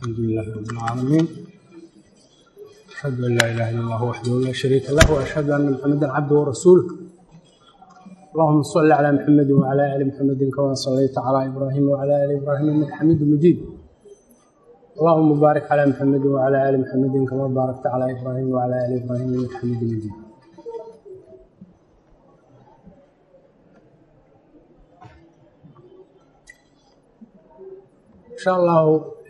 الحمد لله رب العالمين أشهد أن لا إله إلا الله وحده لا شريك له وأشهد أن محمدا عبده ورسوله اللهم صل على محمد وعلى آل محمد كما صليت على إبراهيم وعلى آل إبراهيم إنك حميد مجيد اللهم بارك على محمد وعلى آل محمد كما باركت على إبراهيم وعلى آل إبراهيم إنك حميد مجيد insha allahu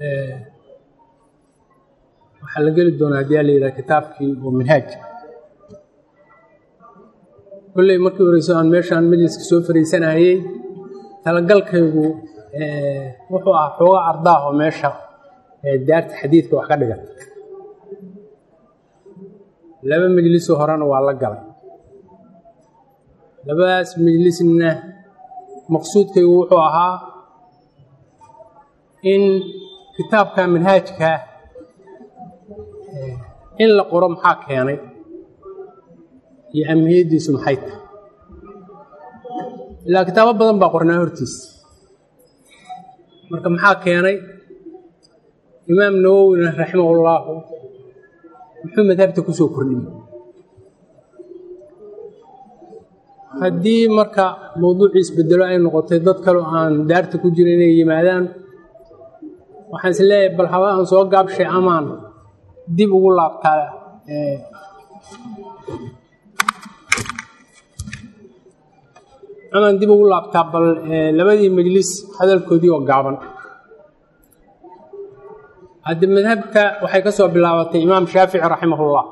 waxaa la geli doonaa haddii a la yidhaha kitaabkii oo minhaaj kolley markii horeyso aan meeshaan majliska soo fariisanayey talagalkaygu wuxuu ahaa xooga ardaah oo meesha daarta xadiidka wax ka dhigata laba majlisoo horena waa la galay labadaas majlisna maqsuudkaygu wuxuu ahaa in kitaabka manhaajka in la qoro maxaa keenay iyo amhiyaddiisu maxay tahay ilaa kitaabo badan baa qornaa hortiisa marka maxaa keenay imaam nawowina raximahullaahu muxuu madhabta ku soo kordhiyey haddii marka mawduucii isbedelo ay noqotay dad kaleo aan daarta ku jira inay yimaadaan waxaan is leeyahay bal haba aan soo gaabshay amaan dib ugu laabtaa amaan dib ugu laabtaa bal labadii majlis hadalkoodii oo gaaban haddi madhabta waxay ka soo bilaabatay imaam shaafici raximahullah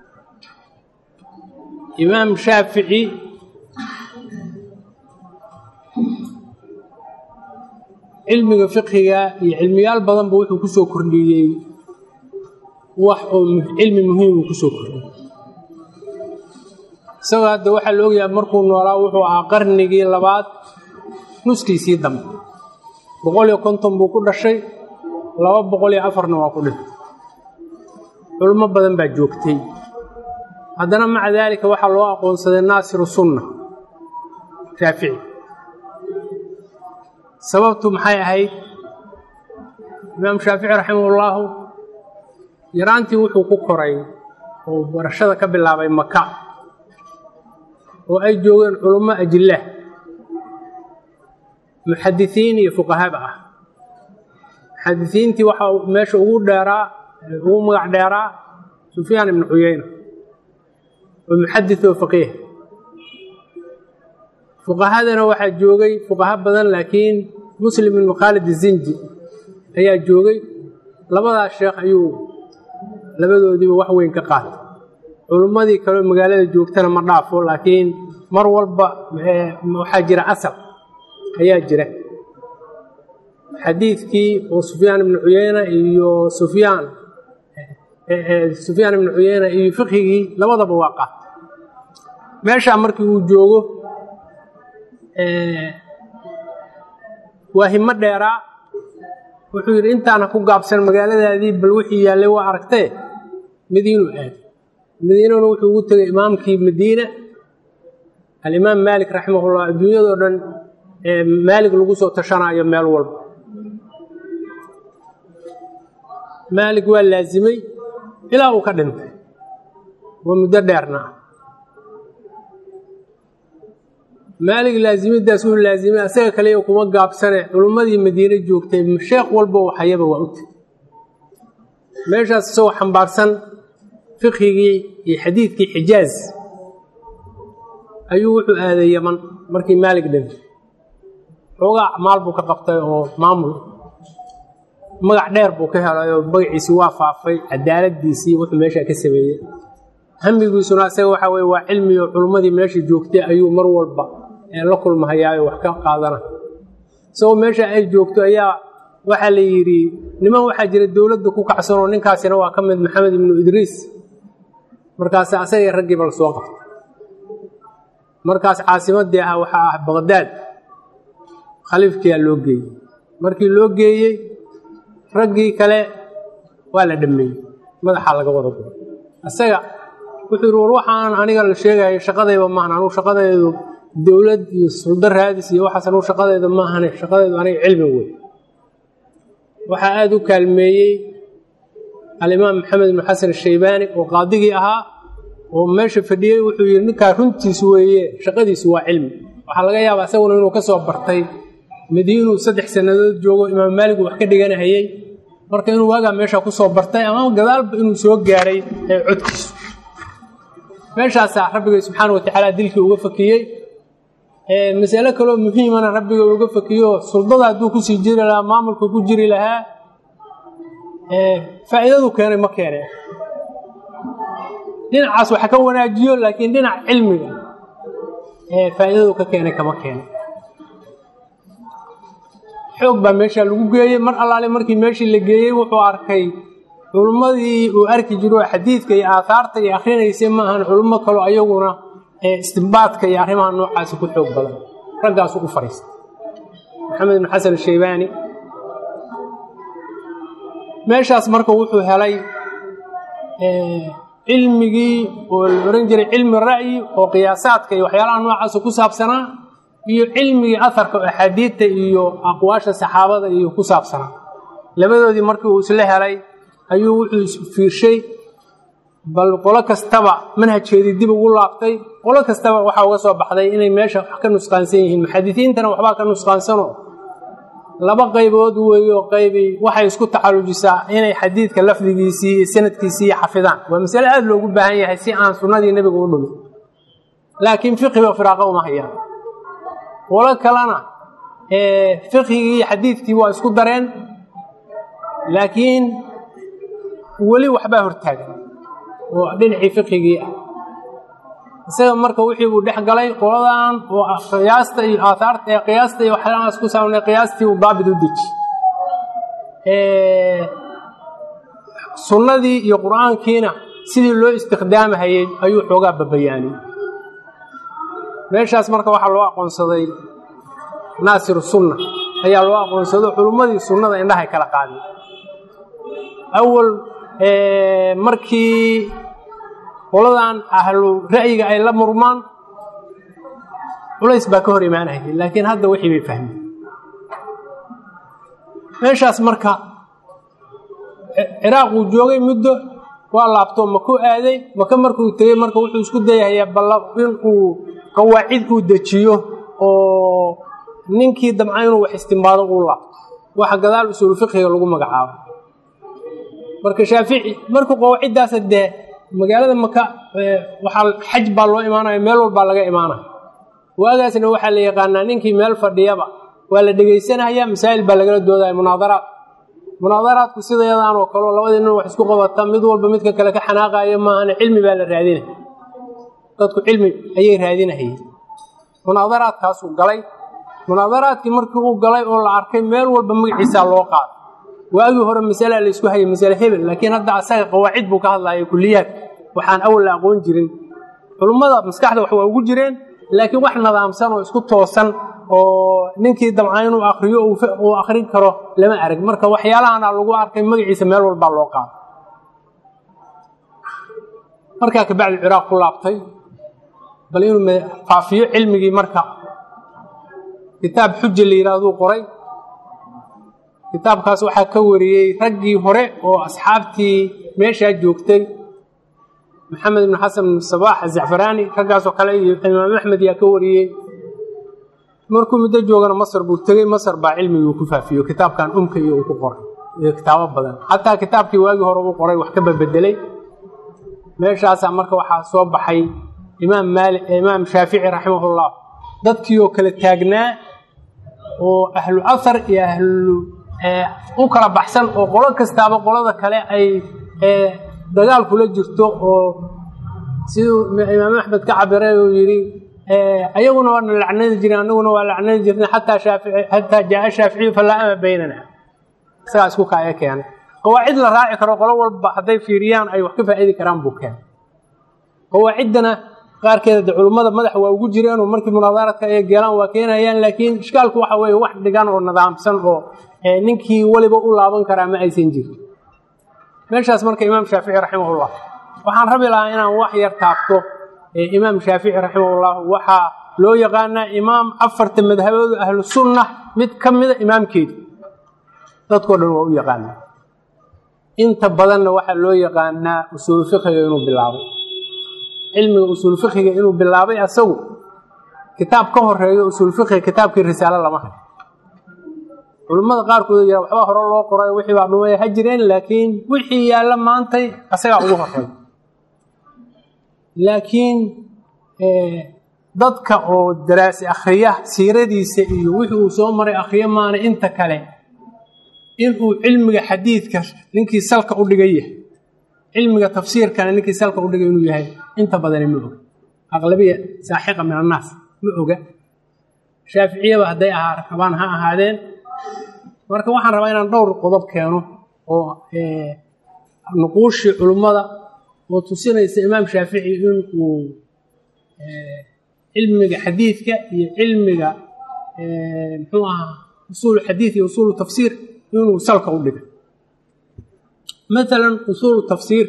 imaam shaafici cilmiga fiqhiga iyo cilmiyaal badanba wuxuu ku soo kordhiyey wax oo cilmi muhiimuu ku soo kordhiyey isagoo hadda waxaa la ogyahay markuu noolaa wuxuu ahaa qarnigii labaad nuskiisii dambe boqol iyo konton buu ku dhashay laba boqol iyo afarna waa ku dhintay culimo badan baa joogtay haddana maca daalika waxaa loo aqoonsaday naasiru sunna shaafici sababtu maxay ahayd imaam shaafici raximahullaahu yaraantii wuxuu ku koray oo barashada ka bilaabay maka oo ay joogeen culummo ajilah muxadisiin iyo fuqahaba ah muxadisiintii waxaa meesha ugu dheeraa ugu magac dheeraa sufyaan ibnu cuyeyna oo muxadis oo faqiih fuqahadana waxaa joogay fuqaha badan laakiin muslim ibnu khaalid zinji ayaa joogay labadaas sheekh ayuu labadoodiiba wax weyn ka qaatay culummadii kaleo magaalada joogtana ma dhaafo laakiin mar walba waxaa jira asal ayaa jira xadiidkii oo sufyaan ibnu cuyeyna iyo sufyaan sufyaan ibnu cuyeyna iyo fiqhigii labadaba waa qaatay meeshaa markii uu joogo waa himo dheeraa wuxuu yidhi intaana ku gaabsan magaaladaadii bal wixii yaallay waa aragtee madiinuu aaday madiinana wuxuu ugu tegay imaamkii madiina alimaam maalik raximahullah adduunyadoo dhan maalig lagu soo tashanaayo meel walba maalig waa laasimay ilaa uu ka dhintay waa muddo dheerna ah maalig laazimidaas wuu laazimay asaga kaliya kuma gaabsane culummadii madiine joogtay sheekh walbo waxayaba waa u tegay meeshaas isagoo xambaarsan fiqhigii iyo xadiidkii xijaaz ayuu wuxuu aaday yaman markii maalig dhintay xoogaa acmaal buu ka qabtay oo maamul magac dheer buu ka helay oo magaciisii waa faafay cadaaladiisii wuxuu meeshaa ka sameeyey hamigiisuna asaga waxaa weye waa cilmi oo culummadii meesha joogtay ayuu mar walba la kulmahayaayo wax ka qaadana isagoo meesha ay joogto ayaa waxaa la yidhi niman waxaa jira dowladda ku kacsan oo ninkaasina waa ka mid maxamed ibnu idriis markaas asagii raggiiba la soo qabtay markaas caasimadii ah waxaa ah baqdaad khaliifkiyaa loo geeyey markii loo geeyey raggii kale waa la dhammeeyey madaxaa laga wada guray isaga wuxuu yidhi war waxaan aniga la sheegayo shaqadayba maahan anugu shaqadaydu dowlad iyo suldo raadis iyo waxaas anugu shaqadayda maahane shaqadaydu aniga cilmi wey waxaa aada u kaalmeeyey alimaam maxamed ibnu xasan ashaybaani oo qaadigii ahaa oo meesha fadhiyey wuxuu yidhi ninkaa runtiisu weeye shaqadiisu waa cilmi waxaa laga yaabaa isaguna inuu ka soo bartay madiinuu saddex sannadood joogo imaam maalig uu wax ka dhiganahayey marka inuu waagaa meesha ku soo bartay ama gadaalba inuu soo gaaray ee codkiisu meeshaasaa rabbigay subxaana wa tacaala dilkii uga fakiyey masale kaloo muhiimana rabbiga uga fakiyo suldada hadduu kusii jiri lahaa maamulka ku jiri lahaa faa'iidadu keenay ma keene dhinacaas waxa ka wanaajiyo laakiin dhinac cilmiga faa'iidadu ka keenay kama keene xoog baa meesha lagu geeyey mar allaale markii meeshii la geeyey wuxuu arkay culummadii uu arki jiro xadiidka iyo aahaarta iyo akhrinaysay ma ahan culummo kaloo ayaguna istimbaadka iyo arrimaha noocaasi ku xoog badan raggaasu u fadhiistay maxamed ibnu xasan ashaybaani meeshaas marka wuxuu helay cilmigii oo la ohan jiray cilmi ra'yi oo qiyaasaadka iyo waxyaalaha noocaasa ku saabsanaa iyo cilmigii aharka oo axaadiidta iyo aqwaasha saxaabada iyo ku saabsanaa labadoodii markii uu isla helay ayuu wuxuu isfiirshay bal qolo kastaba manhajkeedii dib ugu laabtay qolo kastaba waxaa uga soo baxday inay meesha wax ka nusqaansan yihiin muxadisiintana waxbaa ka nusqaansano laba qaybood weeyo qaybi waxay isku tacallujisaa inay xadiidka lafdigiisii iyo sanadkiisii xafidaan waa masale aada loogu baahan yahay si aan sunnadii nebiga u dhumin laakiin fiqiga firaaqa uma hayaan qolo kalena fiqigii iyo xadiidkii waa isku dareen laakiin weli waxbaa hortaagan oo dhinacii fiqigii ah isaga marka wixii buu dhex galay qoladan oo qiyaasta iyo aaaarta ee qiyaasta iyo waxyaalahaas ku saabnay qiyaastii uu daabit u deji sunnadii iyo qur-aankiina sidii loo istikhdaamahayey ayuu xoogaa babayaaniyey meeshaas marka waxaa loo aqoonsaday naasiru sunna ayaa loo aqoonsado culummadii sunnada indhahay kala qaadeen awal markii qoladan ahlu ra'yiga ay la murmaan culays baa ka hor imaanayay laakiin hadda wixii bay fahmeen meeshaas marka ciraaq uu joogay muddo waa laabto maku aaday maka markuu tegey marka wuxuu isku dayahayaa balla in uu qawaacid uu dejiyo oo ninkii damca inuu wax istimbaado uu laabto waxa gadaal usuulu fiqiga lagu magacaabo marka shaafici markuu qawaaciddaasa dee magaalada maka waxaa xaj baa loo imaanaya meel walbaa laga imaanaya waagaasna waxaa la yaqaanaa ninkii meel fadhiyaba waa la dhegaysanaya masaa'il baa lagala doodaya munaadaraad munaadaraadku sidayadaan oo kaleo labadii nin wax isku qabata mid walba midka kale ka xanaaqayo maahane cilmi baa la raadinaya dadku cilmi ayay raadinahayeen munaadaraadkaasuu galay munaadaraadkii markii uu galay oo la arkay meel walba magaciisaa loo qaaday waagii hore masalaa la isku hayay masale hebel laakiin hadda asaga qawaacid buu ka hadlaya kuliyaad waxaan awal la aqoon jirin culummada maskaxda wax waa ugu jireen laakiin wax nadaamsan oo isku toosan oo ninkii damca inuu akriyo uu akrin karo lama arag marka waxyaalahana lagu arkay magaciisa meel walbaa loo qaaday markaa kabacdi ciraaq ku laabtay bal inuu faafiyo cilmigii marka kitaab xuja la yidhaahduu qoray kitaabkaas waxaa ka wariyey raggii hore oo asxaabtii meeshaa joogtay maxamed ibnu xasan ibn sabaax azacfaraani raggaasoo kale iyo imaam axmed yaa ka wariyey markuu muddo joogana masar buu tegey masar baa cilmigii uu ku faafiyo kitaabkan umka iyo uu ku qoray iyo kitaabo badan xataa kitaabkii waagii hore uu qoray wax ka babedelay meeshaasaa marka waxaa soo baxay imaam maali imaam shaafici raximahullah dadkii oo kala taagnaa oo ahlu ahar iyo ahlu u kala baxsan oo qolo kastaaba qolada kale ay dagaal kula jirto oo siduu imaam axmed ka cabiray uu yidhi ayaguna waana lacnadi jiren anaguna waa lacnadi jirnay xataa shaafici xataa jaaa shaaficiyu falaa ama baynana isagaa isku kaaya keenay qawaacid la raaci karo qolo walba hadday fiiriyaan ay wax ka faa'iidi karaan buu keenay qawaaciddana qaarkeeda de culummada madaxa waa ugu jireen oo markii munaadaradka ay geelaan waa keenayaan laakiin ishkaalku waxa weeye wax dhigan oo nidaamsan oo ninkii weliba u laaban karaa ma aysan jirin meeshaas marka imaam shaafici raximahullah waxaan rabi lahaa inaan wax yar taabto imaam shaafici raximahullah waxaa loo yaqaanaa imaam afarta madhabooda ahlu sunna mid ka mida imaamkeedi dadkoo dhan waa u yaqaanaa inta badanna waxaa loo yaqaanaa usuulu fiqiga inuu bilaabay cilmiga usuul fiqiga inuu bilaabay asagu kitaab ka horeeyo usuul fiqiga kitaabkii risaalo lama hayo culimmada qaarkood yara waxbaa hore loo qoray wixii baa dhumaya ha jireen laakiin wixii yaalla maantay asagaa ugu horeey laakiin dadka oo daraasi akhriya siiradiisa iyo wixii uu soo maray akhriyo maana inta kale inuu cilmiga xadiidka ninkii salka u dhigan yahay cilmiga tafsiirkana ninkii salka u dhigay inuu yahay inta badani ma oga aqlabiya saaxiqa min annaas ma oga shaaficiyaba hadday ahaa rabaan ha ahaadeen marka waxaan rabaa inaan dhowr qodob keeno oo nuquushii culummada oo tusinaysa imaam shaafici inuu cilmiga xadiidka iyo cilmiga muxuu ahaa usuulu xadiid iyo usuulu tafsiir inuu salka u dhigay maalan usuulu tafsiir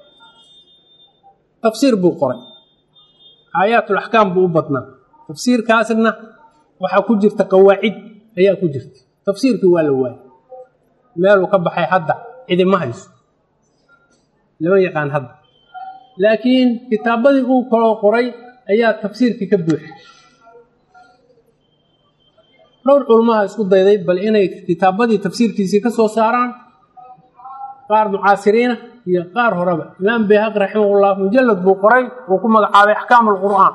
tafsiir buu qoray aayaatulaxkaam buu u badnaa tafsiirkaasna waxaa ku jirta qawaacid ayaa ku jirta tafsiirkii waa la waayay meeluu ka baxay hadda cidima hayso lama yaqaan hadda laakiin kitaabadii uu kaloo qoray ayaa tafsiirkii ka buuxay dhowr culmaha isku dayday bal inay kitaabadii tafsiirkiisii ka soo saaraan qaar mucaasiriina iyo qaar horeba imaam bayhaqi raximahullah mujalad buu qoray uu ku magacaabay axkaam alqur'aan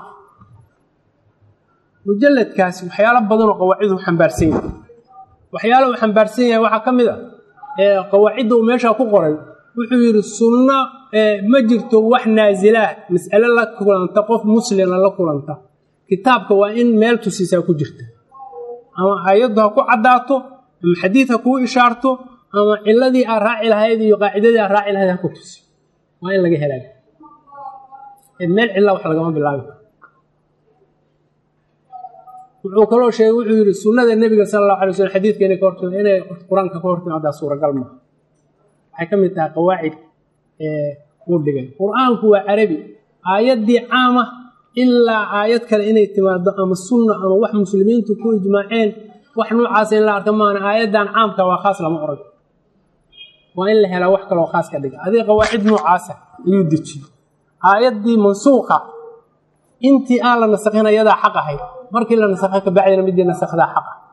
mujaladkaasi waxyaalo badanoo qawaaciduu xambaarsan yahay waxyaala uu xambaarsan yahay waxaa ka mid a ee qawaacidda uu meeshaa ku qoray wuxuu yidhi sunno ma jirto wax naasilaah mas'ale la kulanta qof muslima la kulanta kitaabka waa in meel tusiisaa ku jirta ama ayaddu ha ku caddaato ama xadiid ha kuu ishaarto ama ciladii aad raaci lahayd iyo qaacidadii aad raaci lahayd ha ku tusi waa in laga helaayo meel cilla wax lagama bilaabi wuxuu kaloo sheegay wuxuu yidhi sunnada nebiga sala allahu alay slm xadiidka inay ka hortimo inay qur-aanka ka hortimaadaa suuragal maaha waxay ka mid tahay qawaacid uu dhigay qur-aanku waa carabi aayaddii caama ilaa aayad kale inay timaado ama sunna ama wax muslimiintu ku ijmaaceen wax noocaasa in la arka maana aayaddan caamka waa khaas lama orag waa in la helaa wax kaloo khaas ka dhiga adiga qawaacid noocaasa ayuu dejiyey aayaddii mansuuqa intii aan la nasakhin ayadaa xaq ahayd markii la nasakha kabacdina midii nasakhdaa xaq ah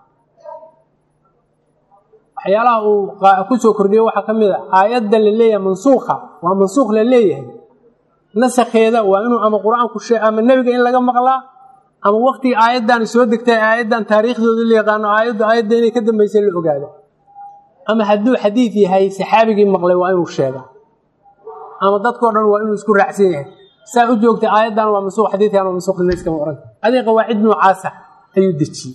waxyaalaha uu ku soo kordhiyo waxaa ka mid a aayadda la leeyahay mansuukha waa mansuukh la leeyahay nasakheeda waa inuu ama qur-aanku shee ama nebiga in laga maqlaa ama waktigii aayaddan soo degtay aayaddan taariikhdooda la yaqaano aayaddu aayadda inay ka dambaysay la ogaado ama hadduu xadiid yahay saxaabigii maqlay waa inuu sheega ama dadkao dhan waa inuu isku raacsan yahay saa u joogtay aayaddan waa mansuuq xadiidkan waa mansuuq nina iskama oran adiga qawaacid noocaasa ayuu dejiyey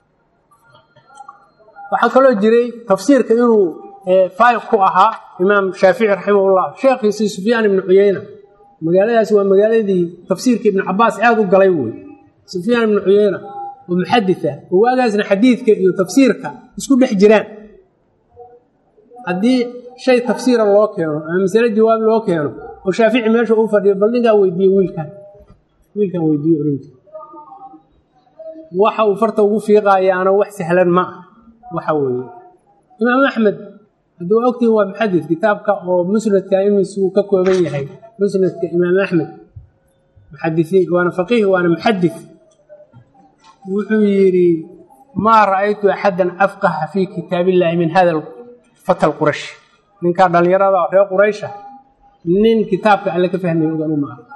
waxaa kaloo jiray tafsiirka inuu faayiq ku ahaa imaam shaafici raximahullah sheekhiisii sufyaan ibnu cuyeyna magaaladaasi waa magaaladii tafsiirka ibnu cabaas aada u galay wey sufyaan ibnu cuyeyna oo muxadid ah oo waagaasna xadiidka iyo tafsiirka isku dhex jiraan haddii shay tafsiira loo keeno ama masale jawaab loo keeno oo shaafici meesha uu fadhiyo bal ninkaa weydiiye wiilkan wiilkan weydiiye orinti waxa uu farta ugu fiiqaayaana wax sahlan ma ah waxa weeye imaam axmed hadduu ogtihin waa muxadid kitaabka oo musnadka imis uu ka kooban yahay musnadka imaam axmed muxadisiin waana faqiih waana muxadid wuxuu yidhi maa ra'aytu axadan afqaha fii kitaab illaahi min hada fata lqurash ninkaa dhallinyarada reer quraysha nin kitaabka alle ka fahmaya ogan u maaha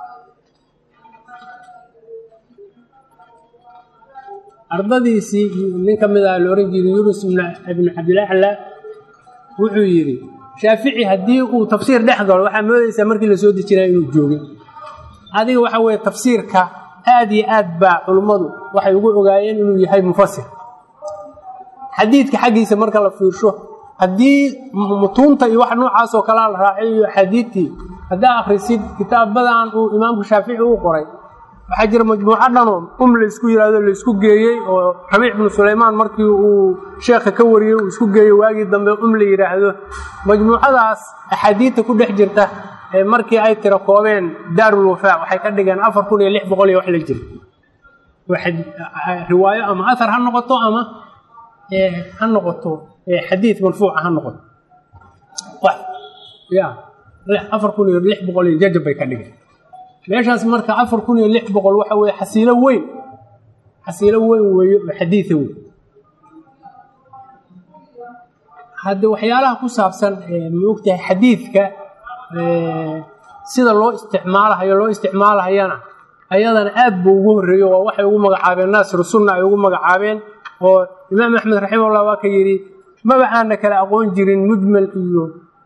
ardadiisii nin ka mid ah la ohan jiray yunus ibnu cabdilacla wuxuu yidhi shaafici haddii uu tafsiir dhex galo waxaa moodaysaa markii la soo dejinaya inuu joogay adiga waxa weeye tafsiirka aad iyo aad baa culummadu waxay ugu ogaayeen inuu yahay mufasir xadiidka xaggiisa marka la fiirsho haddii mutuunta iyo wax noocaas oo kalea la raacay iyo xadiidtii haddaa akhrisid kitaabadan uu imaamku shaafici uu qoray waxaa jira majmuuco dhanoo um la isku yidhahdo la isku geeyey oo rabiic bnu sulaymaan markii uu sheekha ka wariyey uu isku geeyey waagii dambe um la yidhaahdo majmuucadaas axaadiidta ku dhex jirta ee markii ay tira koobeen daarul wafaa waxay ka dhigeen afar kun iyo lix boqol iyo wax la jira riwaayo ama ahar ha noqoto ama ha noqoto xadiid marfuuca ha noqoto ya afar kun iyo lix boqol iyo jajab bay ka dhigeen meeshaas marka afar kun iyo lix boqol waxa weye xasiilo weyn xasiilo weyn weeye oo xadiida weyn hadde waxyaalaha ku saabsan maogtahay xadiidka sida loo isticmaalahayo loo isticmaalahayana ayadana aad buu ugu horreeyo waa waxay ugu magacaabeen naasiru sunna ay ugu magacaabeen oo imaam axmed raximahullah waa ka yidhi maba aana kala aqoon jirin mujmal iyo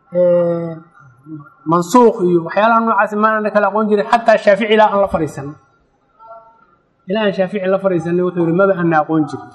mansuuq iyo waxyaalaha noocaas ma aana kala aqoon jirin xataa shaafici ilaa aan la fadhiisanay ilaa aan shaafici la fadhiisanay wuxuu yidhi maba aana aqoon jirin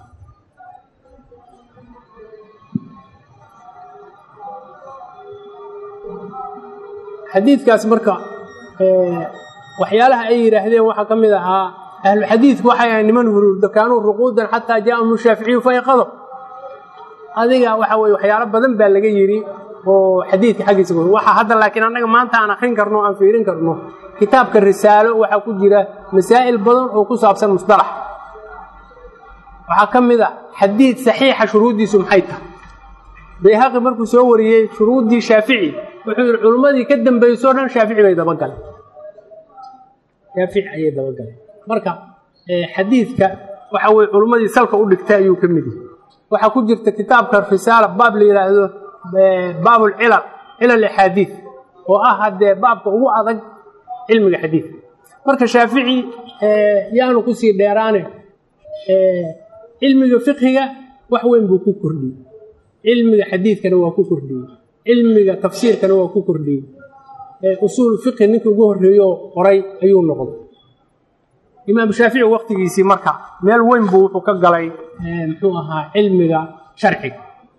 xadiidkaas marka waxyaalaha ay yidhaahdeen waxaa ka mid ahaa ahluxadiidku waxay ahay niman huruurda kaanuu ruquudan xataa jaa'ahum shaaficiyu fayqado adiga waxa weye waxyaalo badan baa laga yidhi oo xadiidka xaggiisa waxa hadda laakiin annaga maanta aan akrin karno o aan fiirin karno kitaabka risaalo waxaa ku jira masaa'il badan oo ku saabsan musdalax waxaa ka mid a xadiid saxiixa shuruuddiisu maxay tahay bayhaqi markuu soo wariyey shuruuddii shaafici wuxuu yidhi culummadii ka dambaysoo dhan shaafici bay dabagaleen shaafici ayay dabagaleen marka xadiidka waxa weye culummadii salka u dhigtay ayuu ka mid yahay waxaa ku jirta kitaabka risaala baab la yidhaahdo baabulcilal cilal axaadiid oo ah haddee baabka ugu adag cilmiga xadiidka marka shaafici yaanu kusii dheeraane cilmiga fiqhiga wax weyn buu ku kordhiyey cilmiga xadiidkana waa ku kordhiyey cilmiga tafsiirkana waa ku kordhiyey usuulu fiqhi ninkii ugu horreeyo qoray ayuu noqday imaam shaafici waktigiisii marka meel weyn buu wuxuu ka galay muxuu ahaa cilmiga sharciga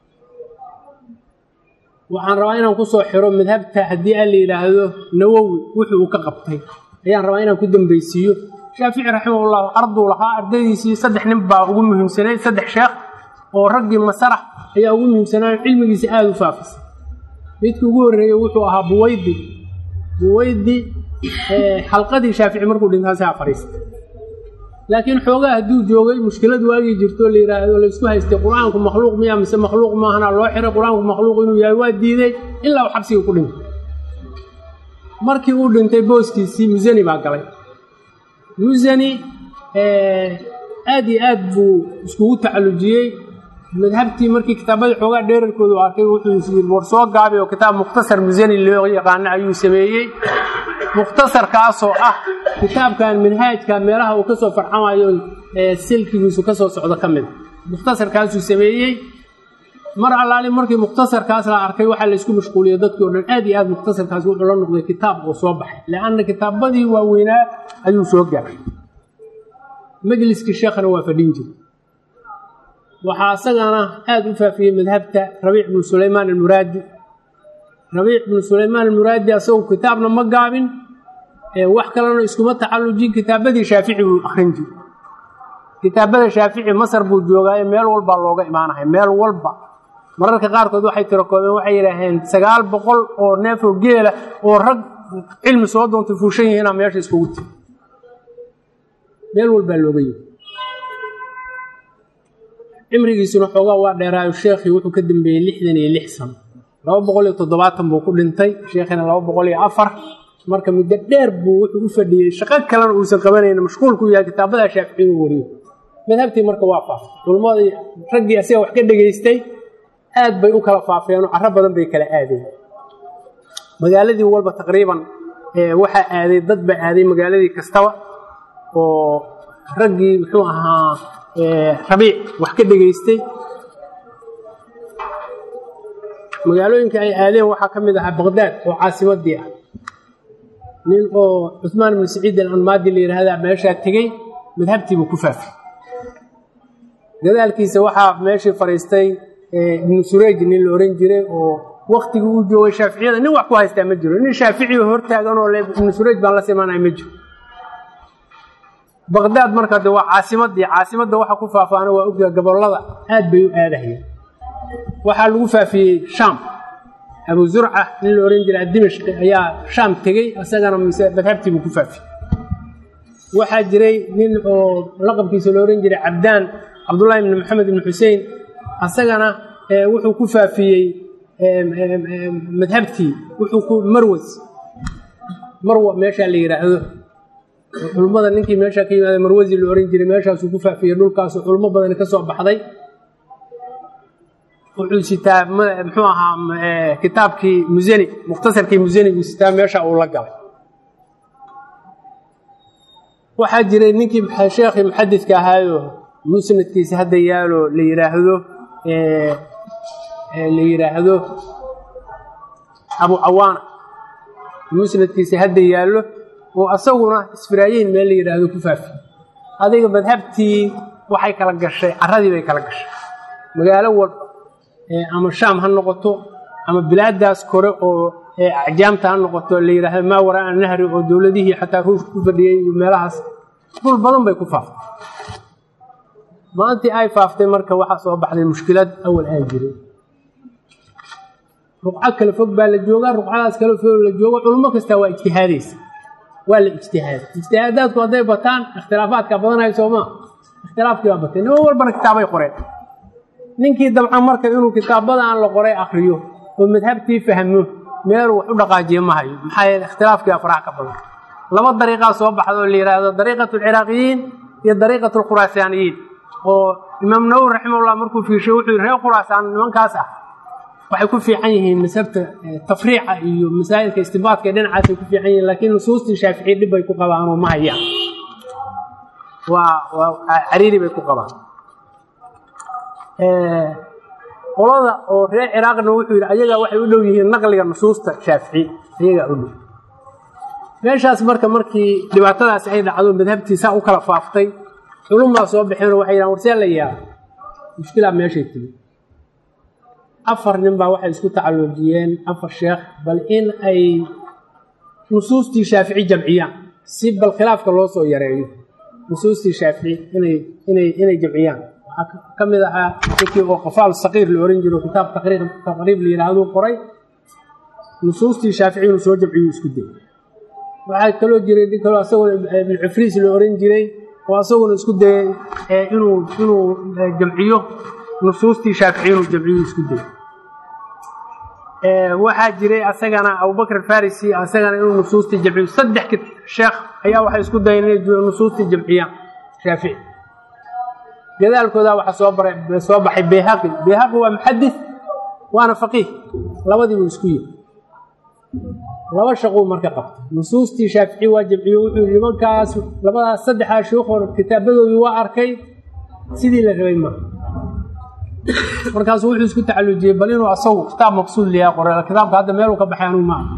waxaan rabaa inaan ku soo xiro madhabta haddii aan la yidhaahdo nawowi wuxuu uu ka qabtay ayaan rabaa inaan ku dambaysiiyo shaafici raximahullahu arduu lahaa ardaydiisii saddex nin baa ugu muhiimsanayd saddex sheekh oo raggii masarax ayaa ugu muhiimsanaa cilmigiisa aada u faafisay midkii ugu horreeyey wuxuu ahaa buwaydi buwaydi xalqadii shaafici markuu dhintaasaa fadhiistay laakiin xoogaa hadduu joogay mushkilad waagii jirto la yidhaahdo laysku haystay qur-aanku makhluuq miya mise makhluuq maahana loo xiray qur-aanku makhluuq inuu yahay waa diiday ilaa uu xabsiga ku dhintay markii uu dhintay booskiisii musani baa galay musani aad iyo aad buu iskugu tacallujiyey madhabtii markii kitaabadii xoogaa dheerarkoodu arkay wuxuu yii war soo gaabay oo kitaab mukhtasar musani loo yaqaano ayuu sameeyey mukhtasarkaasoo ah kitaabkan minhaajka meelaha uu ka soo farxamayo silkigiisu ka soo socdo ka mida mukhtasarkaasuu sameeyey mar allaali markii mukhtasarkaas la arkay waxaa laysku mashquuliyey dadkii o dhan aad iyo aad mukhtasarkaas wuxuu la noqday kitaab oo soo baxay leanna kitaabadii waaweynaa ayuu soo gaaray majliskii sheekhana waa fadhin jiray waxaa isagana aada u faafiyey madhabta rabiic bnu sulaymaan almuraadi rabiic bnu sulaymaan almuraadi asagu kitaabna ma gaabin wax kalena iskuma tacallujin kitaabadii shaafici buu akrin jiray kitaabada shaafici masar buu joogaaye meel walbaa looga imaanahay meel walba mararka qaarkood waxay tirakoobeen waxay yidhaaheen sagaal boqol oo neefoo geela oo rag cilmi soo doontay fuushan yihiinaa meesha iskugu tiri meel walbaa looga yimi cimrigiisuna xoogaa waa dheeraayo sheekhii wuxuu ka dambeeyey lixdan iyo lix sano laba boqol iyo toddobaatan buu ku dhintay sheekhina laba boqol iyo afar marka muddo dheer buu wuxuu u fadhiyey shaqo kalena uusan qabanayn mashquulku yahay kitaabada shaaficiga wariyo madhabtii marka waa faafay culummadii raggii asiga wax ka dhegaystay aad bay u kala faafeenoo carro badan bay kala aadeen magaaladii walba taqriiban waxaa aaday dad baa aaday magaaladii kastaba oo raggii muxuu ahaa rabiic wax ka dhegaystay magaalooyinka ay aadeen waxaa ka mid ahaa baqdaad oo caasimadii ah nin oo cuثmaan ibnu saciid alanmaadi la yidhaahda meeshaa tegey madhabtiibuu ku faafay gadaalkiisa waxaa meeshii fadhiistay ibnu surayj nin la ohan jiray oo waktigii uu joogay shaaficiyada nin wax ku haystaa ma jiro nin shaaficiyo hortaaganoo le ibnu surayj baan la simanaya ma jiro baqdaad marka de waa caasimadii caasimadda waxa ku faafaana waa ogya gobollada aad bay u aadahayeen waxaa lagu faafiyey shaam abu zurca nin la ohan jiray dimashqi ayaa shaam tegey isagana mise madhabtiibuu ku faafiyey waxaa jiray nin oo laqabkiisa la ohan jiray cabdaan cabdullaahi ibni maxamed ibni xusein asagana wuxuu ku faafiyey madhabtii wuxuu ku marwas marwa meeshaa la yidhaahdo culmmada ninkii meeshaa ka yimaada marwasi la ohan jiray meeshaasuu ku faafiyey dhulkaasu culmo badani ka soo baxday wuxuu sitaa muxuu ahaa kitaabkii musani mukhtasarkii musani buu sitaa meesha uu la galay waxaa jiray ninkii sheekhii muxadidka ahaayo musnadkiisa hadda yaalo la yidhaahdo la yidhaahdo abu cawaana musnadkiisa hadda yaallo oo asaguna isfiraayiin meel la yidhaahdo ku faafiye adiga madhabtii waxay kala gashay caradii bay kala gashay magaalo walba ama shaam ha noqoto ama bilaadaas kore oo acjaamta ha noqoto la yidhaahdo maa waraa nahri oo dowladihii xataa ruushka ku fadhiyey iyo meelahaas dhul badan bay ku faaftay maalintii ay faaftay marka waxaa soo baxday mushkilad awal aan jirin ruqco kale fog baa la joogaa ruqcadaas kale fog la joogo culummo kastaa waa ijtihaadaysa waa la ijtihaada ijtihaadaadku hadday bataan ikhtilaafaadka badanayo soomaa ikhtilaafkii baa batay niman walbana kitaabay qoreen ninkii dabcan marka inuu kitaabada aan la qoray akriyo oo madhabtii fahmo meeluu wax u dhaqaajiyo ma hayo maxaa yeele ikhtilaafkii afrax ka badan laba dariiqaa soo baxda oo la yidhaahdo dariiqatu alciraaqiyiin iyo dariiqatu alkhuraasaaniyiin oo imaam nawowi raximahullah markuu fiirshay wuxuu yidhi reer khuraasaan nimankaas ah waxay ku fiican yihiin masabta tafriica iyo masaa'ilka istibaadka ee dhinacaasay ku fiican yihiin laakiin nusuustii shaaficiyi dhib bay ku qabaanoo ma hayaan waa waa cariiri bay ku qabaan qolada oo reer ciraaqna wuxuu yidhi ayagaa waxay u dhow yihiin naqliga nusuusta shaafici ayagaa u dhow meeshaas marka markii dhibaatadaasi ay dhacdo madhabtii saa u kala faaftay culummaa soo baxeenoo waxay yidhahan warsee la yaaba mushkilaa meeshay timi afar nin baa waxay isku tacalluujiyeen afar sheekh bal in ay nusuustii shaafici jamciyaan si bal khilaafka loo soo yareeyo nusuustii shaafici inay inay inay jamciyaan waxaa ka mid ahaa ninkii oo qafaal saqiir la ohan jiro kitaab taqriib taqriib la yidhahduu qoray nusuustii shaafici inuu soo jamciyo isku day waxaa kaloo jiray nin kaloo asaguna ibnu cufriis la ohan jiray oo asaguna isku dayay inuu inuu jamciyo nusuustii shaafici inuu jamciyo isku day waxaa jiray asagana abubakr farisi asagana inuu nusuustii jamciyo saddex sheekh ayaa waxay isku dayeen inay nusuustii jamciyaan shaafici gadaalkooda waxaa soo baray soo baxay bayhaqi bayhaqi waa muxadis waana faqiih labadiibuu isku yiri laba shaquu marka qabtay nusuustii shaafici waa jamciyo wuxuu yii nimankaas labadaas saddexdaa sheikoo kitaabadoodii waa arkay sidii la rabay maa markaasu wuxuu isku tacalujiyey bal inuu asagu kitaab maqsuud liyaa qoray kitaabka hadda meeluu ka baxay anuu maa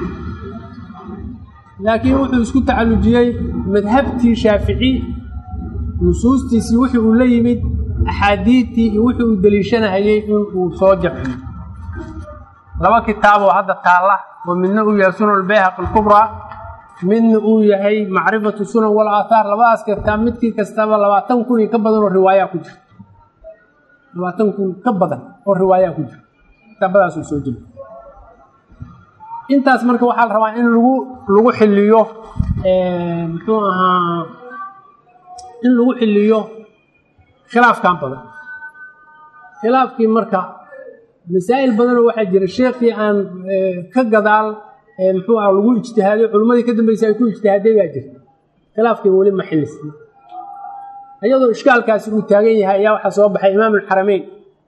laakiin wuxuu isku tacalujiyey madhabtii shaafici nusuustiisii wixii uu la yimid axaadiidtii iyo wixii uu deliishanahayey inuu soo jamciyo laba kitaaboo hadda taalla oo midna uu yahay sunan albayhaqi alkubraa midna uu yahay macrifatu sunan wal aathaar labadaas kitaab midkii kastaba labaatan kun iyo ka badan oo riwaayaa ku jira labaatan kun ka badan oo riwaayaa ku jira kitaabadaasuu soo jira intaas marka waxaa la rabaa in lagu lagu xiliyo muxuu ahaa in lagu xiliyo khilaafkan badan khilaafkii marka masaa'il badanoo waxaa jira sheekii aan ka gadaal muxuu ah lagu ijtihaaday culimmadii ka dambeysay ay ku ijtihaaday baa jirta khilaafkii weli ma xilisna iyadoo ishkaalkaasi uu taagan yahay ayaa waxaa soo baxay imaam alxarameyn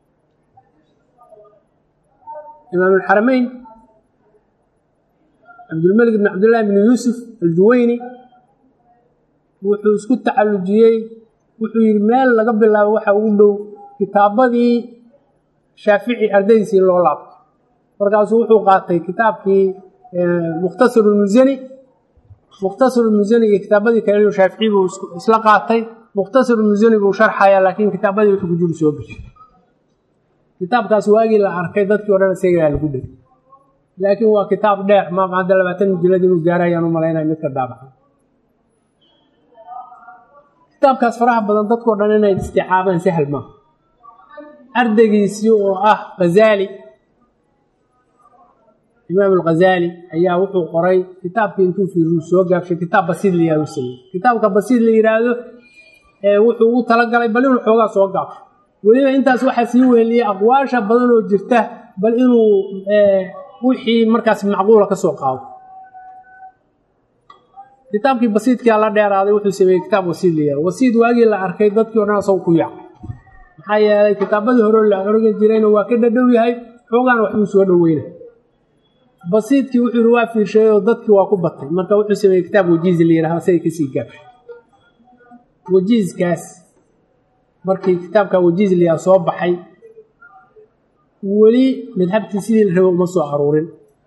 imaam alxarameyn cabdulmalik bn cabdillahi bn yuusuf aljuweyni wuxuu isku tacallujiyey wuxuu yidhi meel laga bilaabo waxa ugu dhow kitaabadii shaafici ardaydiisii loo laabto markaasuu wuxuu qaatay kitaabkii mukhtasarulmusani mukhtasarulmusani iyo kitaabadii kale shaafici buu isla qaatay mukhtasarulmusani buu sharxaya laakiin kitaabadii wuxuu ku jiru soo geshay kitaabkaas waagii la arkay dadkii o dhan isagaa lagu dhegay laakiin waa kitaab dheer ma hadda labaatan mujilad inuu gaarayaan u malaynaya midka daabaca kitaabkaas faraha badan dadkao dhan inay isticaabaan sahal maaha ardaygiisii oo ah ghazaali imaam alghazaali ayaa wuxuu qoray kitaabkii intuu fiiruu soo gaabshay kitaab basiid la yihahdo sameey kitaabka basiid la yidhaahdo wuxuu u talagalay bal inuu xoogaa soo gaabsho weliba intaas waxaa sii weeliyey aqwaasha badan oo jirta bal inuu wixii markaas macquula ka soo qaado kitaabkii basiidkaa la dheeraaday wuxuu sameeyey kitaab wasiid la yihahdo wasiid waagii la arkay dadkii o dhan asago ku yaacay maxaa yeelay kitaabadii hore la organ jirayna waa ka dhadhow yahay xoogaana waxbuu soo dhoweyna basiidkii wuxuu yihi waa fiirsheey oo dadkii waa ku batay marka wuxuu sameeyey kitaab wajiiz la yihahdo asaga kasii gaabshay wajiizkaas markii kitaabka wajiiz la yihahdo soo baxay weli madhabtii sidii la rabo uma soo aruurin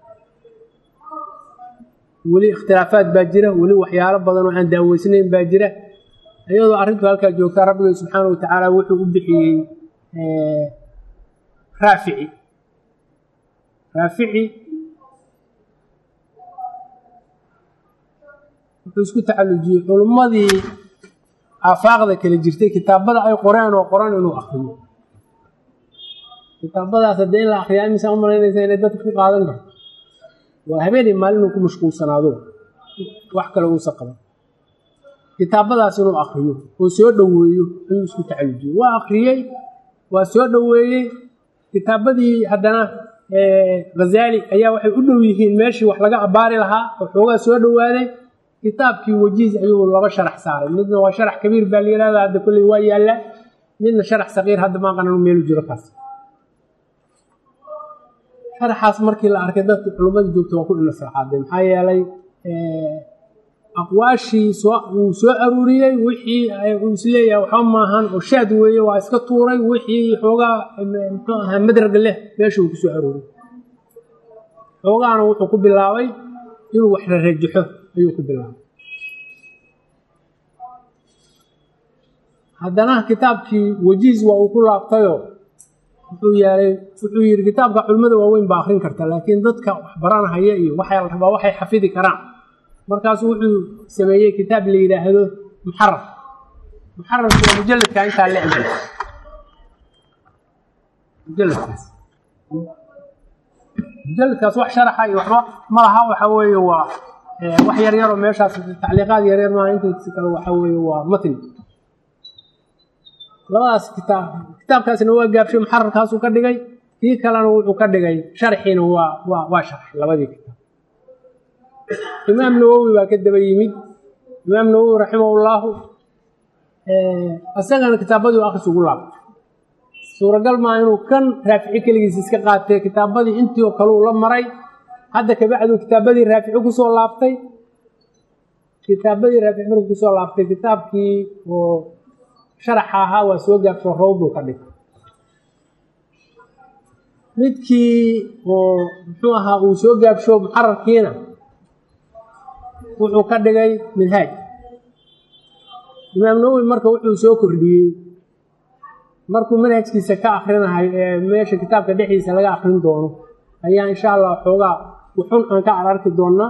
weli ikhtilaafaad baa jira weli waxyaalo badan oo aan daaweysnayn baa jira iyadoo arrintu halkaa joogtaa rabbiga subxaana wa tacaala wuxuu u bixiyey raafici raafici wuxuu isku tacallujiyey culummadii aafaaqda kala jirtay kitaabada ay qoreen oo qoran inuu akriyo kitaabadaas haddee in la akriyaa imisaa u malaynaysa inay dadka ku qaadan karto waa habeenay maalin inuu ku mashquulsanaado wax kale uusa qaban kitaabadaas inuu akriyo oo soo dhoweeyo ayuu isku tacallujiyey waa akriyey waa soo dhoweeyey kitaabadii haddana ghazaali ayaa waxay u dhow yihiin meeshii wax laga abbaari lahaa oo xoogaa soo dhowaaday kitaabkii wajiiz ayuu laba sharax saaray midna waa sharax kabiir baa la yihahda hadda kolley waa yaalla midna sharax saqiir hadda maa qanan meelu jiro kaas sharaxaas markii la arkay dadki culummadii joogta waa ku inasraxaaday maxaa yeelay aqwaashii soo uu soo aruuriyey wixii uu isleeyahay waxba maahan oo shaad weeye waa iska tuuray wixii xoogaa muxuu ahaa madraga leh meesha uu ku soo aruuriyey xoogaana wuxuu ku bilaabay inuu wax rarajaxo ayuu ku bilaabay haddana kitaabkii wajiiz waa uu ku laabtayoo wuxuu yeelay wuxuu yidhi kitaabka culimmada waaweyn baa akrin karta laakiin dadka wax baranahaya iyo waxaa la rabaa waxay xafidi karaan markaasu wuxuu sameeyey kitaab la yidhaahdo muxarar muxararku waa mujalladka intaa la eg mujalladkaas mujalladkaas wax sharaxa iyo waxba ma laha waxa weeye waa wax yar yaroo meeshaas tacliiqaad yar yar maaha intaisi kale waxa weeye waa matn labadaas kitaab kitaabkaasna waa gaabshay muxararkaasuu ka dhigay kii kalena wuxuu ka dhigay sharxiina waa waa waa sharxay labadii kitaab imaam nawowi baa ka daba yimid imaam nawowi raximahullaahu isagana kitaabadii akhris ugu laabtay suuragal maa inuu kan raafici keligiis iska qaatay kitaabadii intii oo kale uu la maray hadda kabacduu kitaabadii raafici kusoo laabtay kitaabadii raafici markuu kusoo laabtay kitaabkii oo sharaxa ahaa waa soo gaabsho rawduu ka dhigay midkii oo muxuu ahaa uu soo gaabsho muxararkiina wuxuu ka dhigay minhaaj imaam nawowi marka wuxuu soo kordhiyey markuu manhajkiisa ka akrinahay ee meesha kitaabka dhexdiisa laga akrin doono ayaa insha allah xoogaa wuxun aan ka ararki doonaa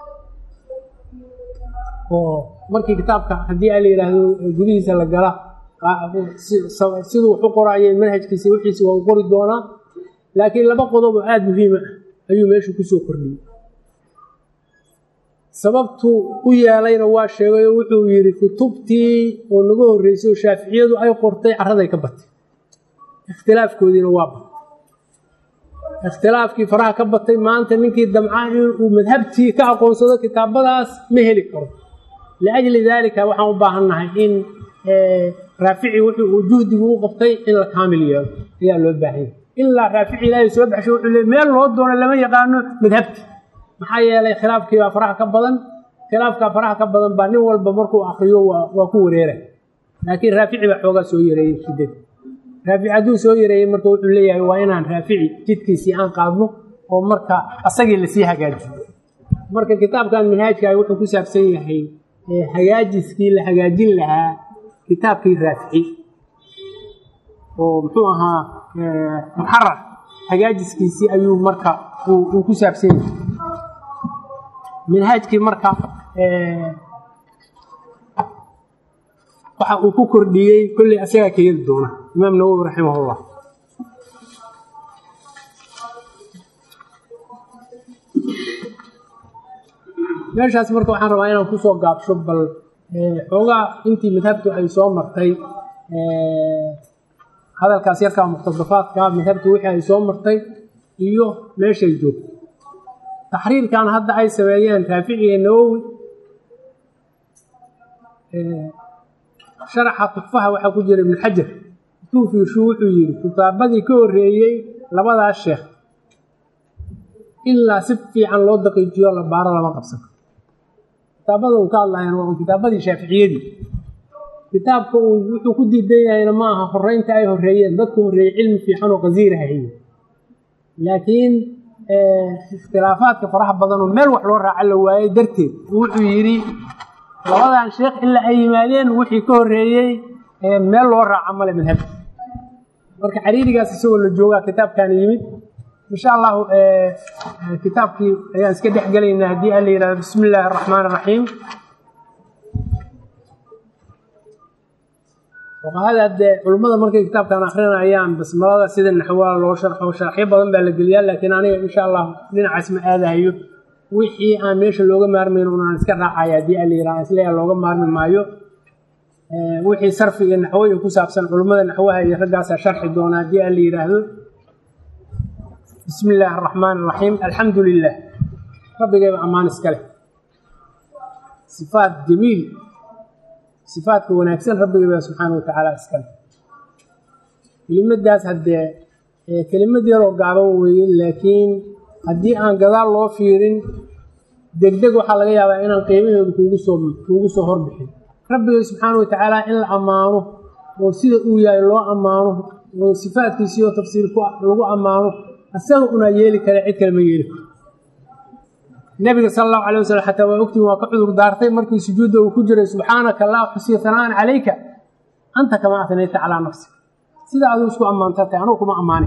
oo markii kitaabka haddii a la yidhaahdo gudihiisa la gala siduu wax u qoraayo manhajkiisa wixiisa waa u qori doonaa laakiin laba qodob oo aada muhiima ah ayuu meeshu kusoo kordhiyey sababtu u yeelayna waa sheegay oo wuxuu yidhi kutubtii oo naga horreysay oo shaaficiyadu ay qortay carraday ka batay ikhtilaafkoodiina waa batay ikhtilaafkii faraha ka batay maanta ninkii damcaa inuu madhabtii ka aqoonsado kitaabadaas ma heli karo liajli daalika waxaan u baahannahay in raafici wuxuu uu juhdigu u qabtay in la kaamil yeelo ayaa loo baahanya ilaa raafici ilaahay soo baxshay wuxuu leey meel loo doono lama yaqaano madhabti maxaa yeelay khilaafkii baa faraha ka badan khilaafkaa faraha ka badan baa nin walba markuu akriyo waa ku wareera laakiin raafici baa xoogaa soo yareeyey shiddada raafici hadduu soo yareeyey marka wuxuu leeyahay waa inaan raafici jidkiisii aan qaadno oo marka asagii lasii hagaajiyo marka kitaabkan minhaajka wuxuu ku saabsan yahay hagaajiskii la hagaajin lahaa kitaabkii raafici oo muxuu ahaa muxarar hagaajiskiisii ayuu marka uu ku saabsan yahay minhaajkii marka waxa uu ku kordhiyey kolley asagaa keeni doona imaam nawowi raximahullah meeshaas marka waxaan rabaa inaan kusoo gaabsho bal xoogaa intii madhabtu ay soo martay hadalkaas yarkaa muqtadafaadka madhabtu wixii ay soo martay iyo meeshay joogto taxriirkan hadda ay sameeyeen raafici iyo nawowi sharaxa tuxfaha waxaa ku jira ibnu xajar intuu fiirshu wuxuu yidhi kitaabadii ka horreeyey labadaas sheekh ilaa si fiican loo daqiijiyo la baaro lama qabsan kitaabada uu ka hadlayaan waa un kitaabadii shaaficiyadii kitaabka uu wuxuu ku diidan yahayna ma aha horeynta ay horreeyeen dadku horreeyey cilmi fiican oo qasiira haye laakiin ikhtilaafaadka faraha badanoo meel wax loo raaca la waayey darteed wuxuu yidhi labadan sheekh ilaa ay yimaadeen wixii ka horreeyey meel loo raaca male madhabka marka xariirigaas isagoo la joogaa kitaabkan yimid insha allahu kitaabkii ayaan iska dhex gelaynaa haddii aan la yihahdo bismi illaahi araxmaan araxiim fuqahada dee culimmada markay kitaabkan akrinayaan basmalada sida naxwaa loo sharxo sharxyo badan baa la geliyaa laakiin aniga insha allahu dhinacaas ma aadahayo wixii aan meesha looga maarmayn unaan iska raacaya haddii aan la yihahdo isleeya looga maarmi maayo wixii sarfi iyo naxwo iyo ku saabsan culimmada naxwaha iyo raggaasaa sharxi doona haddii aan la yidhaahdo bismi illaahi araxmaan araxiim alxamdu lilah rabbigayba ammaan iska leh sifaat jamiil sifaadka wanaagsan rabbigayba subxaana wa tacaala iska leh kelimadaas haddee kelimad yaroo gaaban weeye laakiin haddii aan gadaal loo fiirin degdeg waxaa laga yaabaa inaan qiimaheedu kuugu soo kuugu soo horbixin rabbigay subxaana wa tacaala in la ammaano oo sida uu yahay loo ammaano oo sifaadkiisiioo tafsiir ku lagu ammaano asaga unaa yeeli kara cid kale ma yeeli karo nabiga sala allahu alay wasalam xataa waa ogtiin waa ka cudur daartay markii sujuudda uu ku jiray subxaanaka laa xusiya hanaan calayka anta kamaa atnayta calaa nafsi sida aduu isku ammaantatay anugu kuma ammaani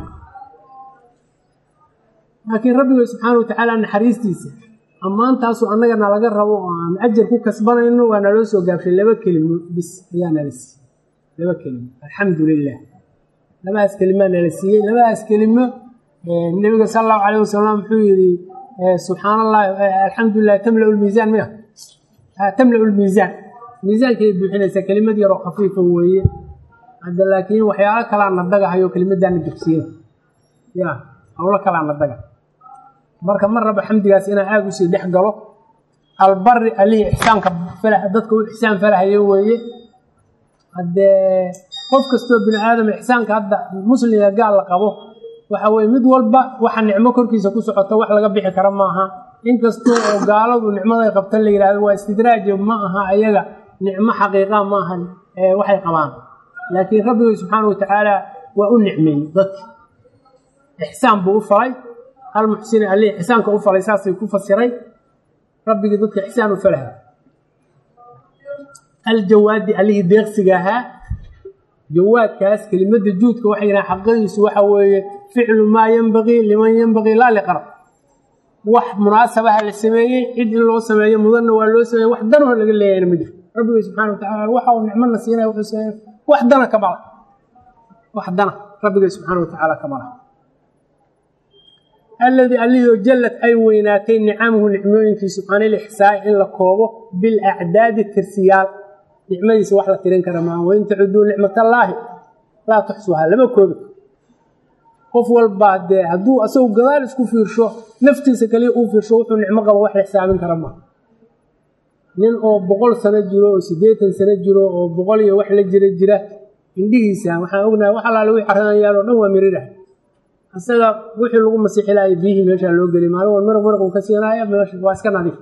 laakiin rabbiga subxaana wa tacaala naxariistiisa ammaantaasu annagana laga rabo oo aan ajar ku kasbanayno waa naloo soo gaabshay laba kelimo bis ayaa nala siiyey laba kelimo alxamdu lilah labadaas kelimaa nala siiyey labadaas kelimo nebiga sala allahu calayh wasalam wuxuu yidhi subxaan allahi alxamdulilah tamla lmiisaan miya tamla lmiisaan miisaankay buuxinaysaa kelimad yaroo khafiifa weeye hadda laakiin waxyaalo kalaa na dagahayo kelimadaana jabsiyada ya howlo kalaa na daga marka ma raba xamdigaas inaan aada usii dhex galo albari alihii ixsaanka dadka u ixsaan falahayo weeye haddee qof kastoo bini aadam ixsaanka hadda muslimga gaal la qabo waxa weye mid walba waxa nicmo korkiisa ku socota wax laga bixi kara maaha inkastoo oo gaaladu nicmaday qabtan la yidhahdo waa istidraajo ma aha ayaga nicmo xaqiiqa ma ahan waxay qabaan laakiin rabbigay subxaana wa tacaala waa u nicmeeyey dadka ixsaan buu u falay almuxsini alih ixsaanka u falay saasay ku fasiray rabbigii dadka ixsaan u falahay aljawaadi allihii deeqsiga ahaa jawaadkaas kelimada juudka waxay yidhahan xaqidiisu waxa weeye ficlu maa yenbagii liman yenbagii laa liqar wax munaasabaha la sameeyey cid in loo sameeyo mudanna waa loo sameeyey wax danoo laga leeyahayna ma jiro rabbigay subxana wa tacaala waxa uu nicmona siinaya wuxuu sameeye wax dana ka mala wax dana rabbigay subxaana wa tacaala ka mala alladii allihii jallad ay weynaatay nicamuhu nicmooyinkiisu canilixsaai in la koobo bilacdaadi tirsiyaal nicmadiisa wax la tirin kara maa wain tacuduu nicmatallaahi laa tuxsuhaa lama koobi qof walbaa dee hadduu asagu gadaal isku fiirsho naftiisa kaliya uu fiirsho wuxuu nicmo qabo wax la xisaabin kara maa nin oo boqol sano jiro oo siddeetan sano jiro oo boqol iyo wax la jira jira indhihiisa waxaan ognahay wax allaale wii caranayaal oo dhan waa mirirah isaga wixii lagu masiixilaayo biyihii meeshaa loo geliy maalin wal maraq maraq uu ka siinaayo meesha waa iska nadiif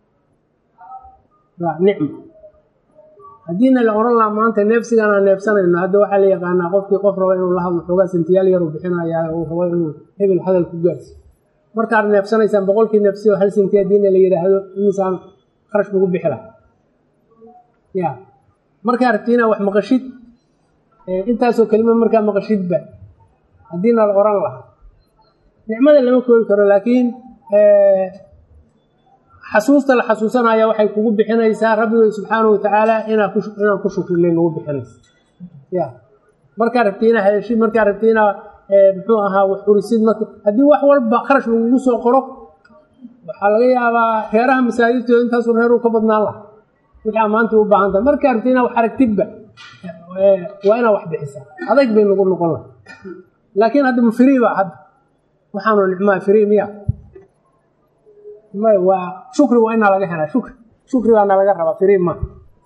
waa nicmo haddiina la odhan lahaa maanta neefsigaan aan neefsanayno hadda waxaa la yaqaanaa qofkii qof raba inuu la hadlo xoogaa sintiyaal yaruu bixinayaa uu rabo inuu hebel hadal ku gaarsiyo markaad neefsanaysaan boqolkii neefsiyo hal sinti haddiina la yidhaahdo imisaan kharash lagu bixi laha ya markaa rabtiina wax maqashid intaasoo kelima markaa maqashidba haddiina la odhan lahaa nicmada lama koobi karo laakiin xasuusta la xasuusanaya waxay kugu bixinaysaa rabbigay subxaana wa tacaala inaa inaan ku shukrinay nagu bixinaysa ya markaa rabtiina hadashid markaa rabtiina muxuu ahaa wax urisid marka haddii wax walba kharash lagugu soo qoro waxaa laga yaabaa reeraha masaajidtooda intaasu reeruu ka badnaan laha wixii ammaanta u baahan tahay markaa rabtiina wax aragtidba waa inaa wax bixisaa adayg bay nagu noqon laha laakiin hadda mufriiba hadda waxaanu nicmaa firi miya may waa shukri waa inaa laga helaa shukri shukri baana laga rabaa firi ma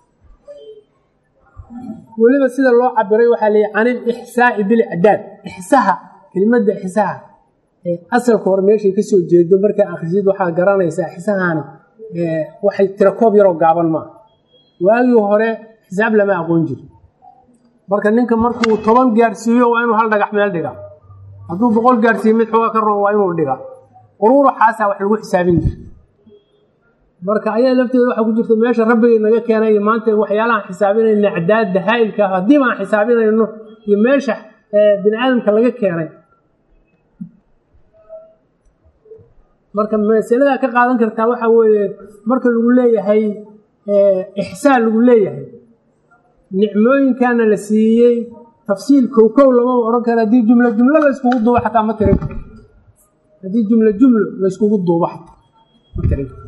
weliba sida loo cabiray waxaa leeyahy can ilixsaa'i bilcdaad ixsaha kelimadda ixsaha asalka hore meeshay ka soo jeedo markaa akhrisid waxaa garanaysaa ixsahaani waxay tira koob yaroo gaaban maa waagii hore xisaab lama aqoon jiro marka ninka markuu toban gaarsiiyo waa inuu hal dhagax meel dhigaa hadduu boqol gaarsiiyo mid xoogaa ka roon waa inuu dhigaa quruuraxaasaa wax lagu xisaabin jira marka ayaa lafteeda waxaa ku jirta meesha rabbigay naga keenay iyo maanta waxyaalahaan xisaabinayna acdaadda haa'ilka ah haddiiba aan xisaabinayno iyo meesha bini aadamka laga keenay marka masaladaa ka qaadan kartaa waxaa weeye marka lagu leeyahay ixsaan lagu leeyahay nicmooyinkaana la siiyey tafsiil kow kow lama ohan karo haddii jumlo jumlo la yskugu duubo xataa ma tirin karo haddii jumlo jumlo la yskugu duubo xataa ma tirin karo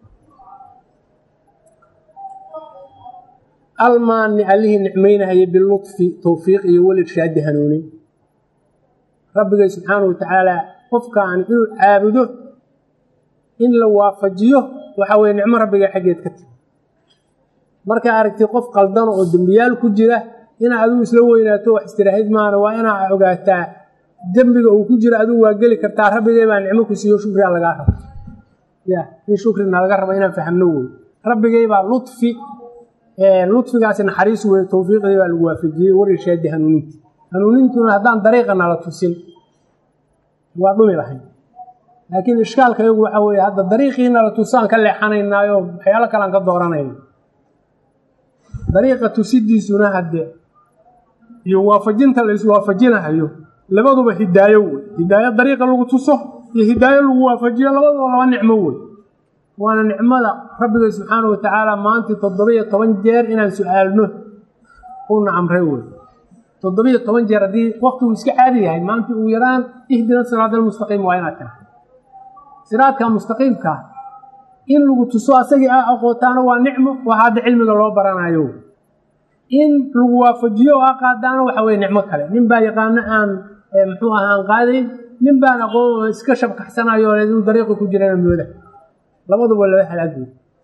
almaani allihii nicmaynahaya bilutfi towfiiq iyo welirshaadi hanuunin rabbigay subxaanahu watacaala qofkaan inuu caabudo in la waafajiyo waxaa weye nicmo rabbiga xaggeed ka timi markaa aragtay qof qaldano oo dembiyaal ku jira inaa adigu isla weynaato wax istiraahid maana waa inaa ogaataa dembiga uu ku jiro adigu waa geli kartaa rabbigay baa nicmo ku siiyo shukrigaa lagaa rabo ya in shukrina laga rabo inaan fahmno wey rabbigay baa lufi ludfigaasi naxariis wey towfiiqdii baa lagu waafajiyey warishaadi hanuuninta hanuunintuna haddaan dariiqa nala tusin waa dhumi lahayn laakiin ishkaalka iyagu waxa weeye hadda dariiqii nala tusaan ka leexanaynaayo waxyaalo kalean ka dooranayna dariiqa tusidiisuna hadde iyo waafajinta la iswaafajinahayo labaduba hidaayo wey hidaayo dariiqa lagu tuso iyo hidaayo lagu waafajiyo labaduba laba nicmo wey waana nicmada rabbiga subxaana watacaala maantii toddobiyo toban jeer inaan su-aalno uuna amray wey toddobiyo toban jeer haddii waktigu iska caadi yahay maanta ugu yaraan ihdina siraad almustaqiim waa inaad tahay siraadka mustaqiimka in lagu tuso asagii a aqootaana waa nicmo waa hadda cilmiga loo baranayo in lagu waafajiyo oo a qaadaana waxa weye nicmo kale nin baa yaqaano aan muxuu aha aan qaadayn nin baan aqoon iska shabkaxsanayo inuu dariiqi ku jirana mooda labaduba laba halaagooy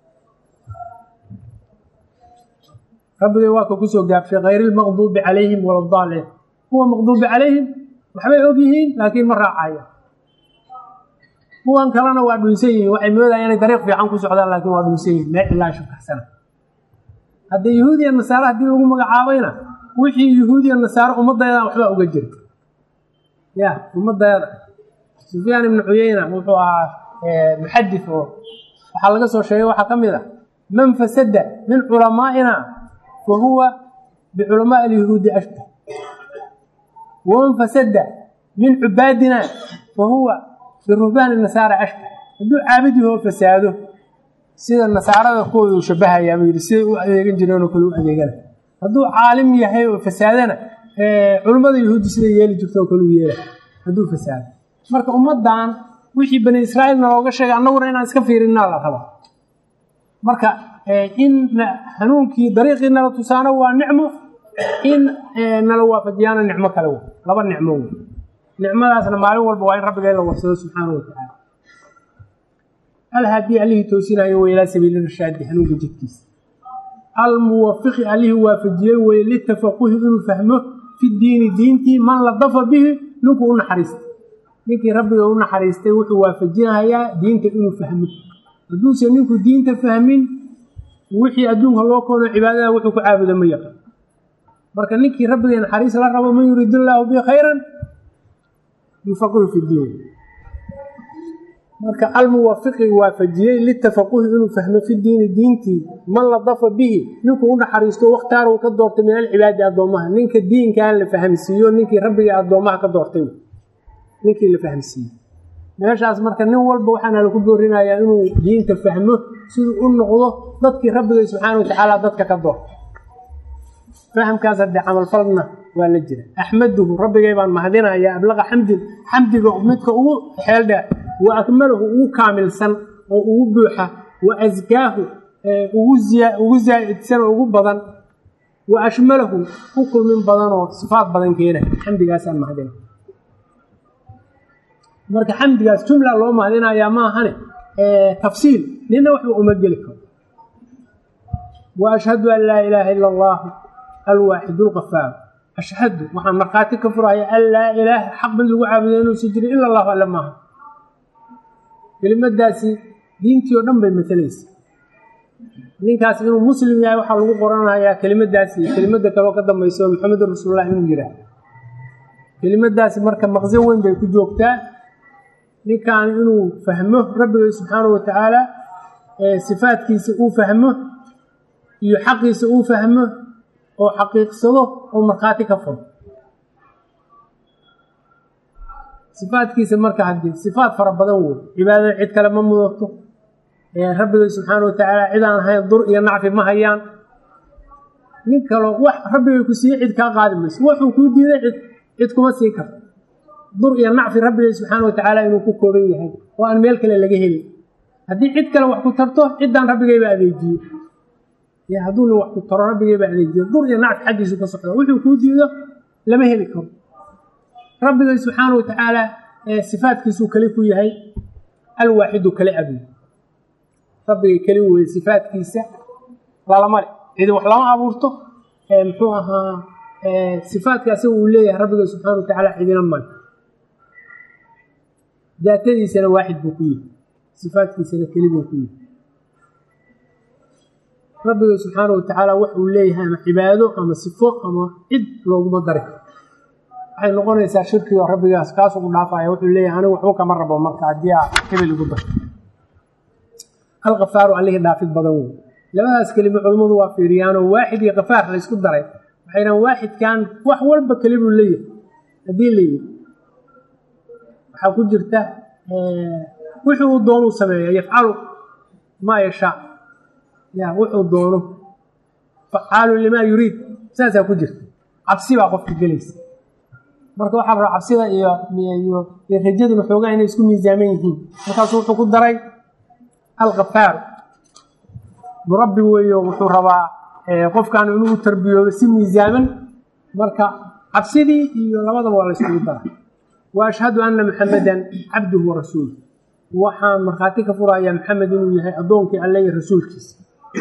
rabbigay waa ka kusoo gaabshay hayri lmaqduubi calayhim waladaalin kuwa maqduubi calayhim waxbay og yihiin laakiin ma raacaya kuwan kalena waa dhunsan yihiin waxay moodaya inay dariiq fiican ku socdaan laakiin waa dhunsan yihin meel ilaa shubkaxsana haddii yahuudiya nasaare haddii lagu magacaabayna wixii yahuudiya nasaare ummadaydan waxbaa uga jira ya ummadayada sufyaan ibnu cuyeyna wuxuu ahaa muxadif oo waxaa laga soo sheegay waxaa ka mid ah man fasada min culamaa'ina fa huwa biculamaai alyahuudi ashbah waman fasada min cubaadina fa huwa biruhbaani nasaara ashbah hadduu caabid yahoo fasaado sida nasaarada kuwooda uu shabahayaa buu yidhi siday u adeegan jireenoo kale u adeegana hadduu caalim yahay oo fasaadana culummada yahuudi siday yeeli jirto oo kale u yeela hadduu fasaado marka ummaddan wixii bani israa'iilna looga sheegay annaguna inaan iska fiirinnaa la rabaa marka in hanuunkii dariiqii nala tusaano waa nicmo in nala waafajiyaana nicmo kale wey laba nicmo wey nicmadaasna maalin walba waa in rabbiga la warsado subxaanahu watacaala alhaadii allihii toosinayo wey ilaa sabiili rashaadi hanuunka jidkiisa almuwafiqi allihii waafajiyey weye litafaquhi inuu fahmo fi diini diintii man ladafa bihi ninkuu u naxariistay ninkii rabbiga u naxariistay wuxuu waafajinayaa diinta inuu fahmo hadduusan ninku diinta fahmin wixii adduunka loo koono cibaadada wuxuu ku caabuda ma yaqan marka ninkii rabbigay naxariis la rabo man yuriid illaahu bi khayran yufaqihu fi diin marka almuwafiqi waafajiyey litafaquhi inuu fahmo fi diini diintii man ladafa bihi ninkuu u naxariisto wakhtaar uu ka doortay min alcibaadi addoommaha ninka diinkan la fahamsiiyo ninkii rabbigay addoommaha ka doortay ninkii la fahamsiiyey meeshaas marka nin walba waxaana laku boorinayaa inuu diinta fahmo siduu u noqdo dadkii rabbigay subxaana watacaala dadka ka doortay fahamkaas haddee camalfalna waa la jira axmaduhu rabbigay baan mahadinayaa ablaqa xamdin xamdiga midka ugu xeeldheer wa akmalahu ugu kaamilsan oo ugu buuxa wa askaahu ugu zaa'idsan oo ugu badan wa ashmalahu ku kulmin badanoo sifaad badan keena xamdigaasaan mahadina marka xamdigaas jumla loo mahadinayaa maahane tafsiil nina waxba uma geli karo wa ashhadu an laa ilaaha ila allah alwaaxid lqafaar ashhadu waxaan markhaati ka furaya an laa ilaaha xaq mid lagu caabudo inuusan jirin ila allahu alle maaha kelimadaasi diintii oo dhan bay matelaysa ninkaas inuu muslim yahay waxaa lagu qoranayaa kelimadaasi kelimada kaleo ka dambayso maxamedun rasuulullah inuu yihaah kelimadaasi marka maqsin weyn bay ku joogtaa ninkan inuu fahmo rabbiga subxaanahu watacaala sifaadkiisa uu fahmo iyo xaqiisa uu fahmo oo xaqiiqsado oo markhaati ka furo sifaadkiisa marka haddii sifaad fara badan wey cibaadada cid kale ma mudato rabbiga subxaana watacaala cid aan ahayn dur iyo nacfi ma hayaan nin kaloo wax rabbigay ku siiye cid kaa qaadi mayso wuxuu kuu diiday cid cid kuma sii karto dur iyo nacfi rabbigay subxaana watacaala inuu ku kooban yahay oo aan meel kale laga helin haddii cid kale wax ku tarto ciddaan rabbigayba adeejiye hadduu nin wax ku taro rabbigayba adeejiye dur iyo nacfi xaggiisu ka socda wuxuu kuu diido lama heli karo rabbigay subxaana watacaala sifaadkiisuu kale ku yahay alwaaxidu kale abuy rabbigay keli weye sifaadkiisa lalamale cidi wax lama abuurto muxuu ahaa sifaadka asaga uu leeyahay rabbiga subxaana watacaala cidina male daatadiisana waaxid buu ku yahay sifaadkiisana keli buu ku yahay rabbiga subxaana watacaala wax uu leeyahay ama cibaado ama sifo ama cid looguma dari karo waxay noqonaysaa shirkigo rabbigaas kaas ugu dhaafaya wuxuu leeyahay anigu waxba kama rabo marka haddii aa hebel igu dar alkafaaru allihii dhaafid badan wey labadaas kelimo culimmadu waa fiiriyaanoo waaxid iyo kafaar la ysku daray waxay dhahan waaxidkan wax walba kelibuu leeyahay haddii la yidhi waxaa ku jirta wixii uu doonuu sameeya yafcalu maa yashaa ya wuxuu doono facaalun limaa yuriid saasaa ku jirta cabsi baa qofka gelaysa marka waxaa raba cabsida iyo iyo rajaduna xoogaa inay isku miisaaman yihiin markaasuu wuxuu ku daray alkafaaru murabbi weeyo wuxuu rabaa qofkan inuu tarbiyoodo si miisaaman marka cabsidii iyo labadaba waa la yskugu daray wa ashhadu anna maxamedan cabduhu wa rasuuluh waxaan markhaati ka furayaa maxamed inuu yahay addoonkii alle iyo rasuulkiisa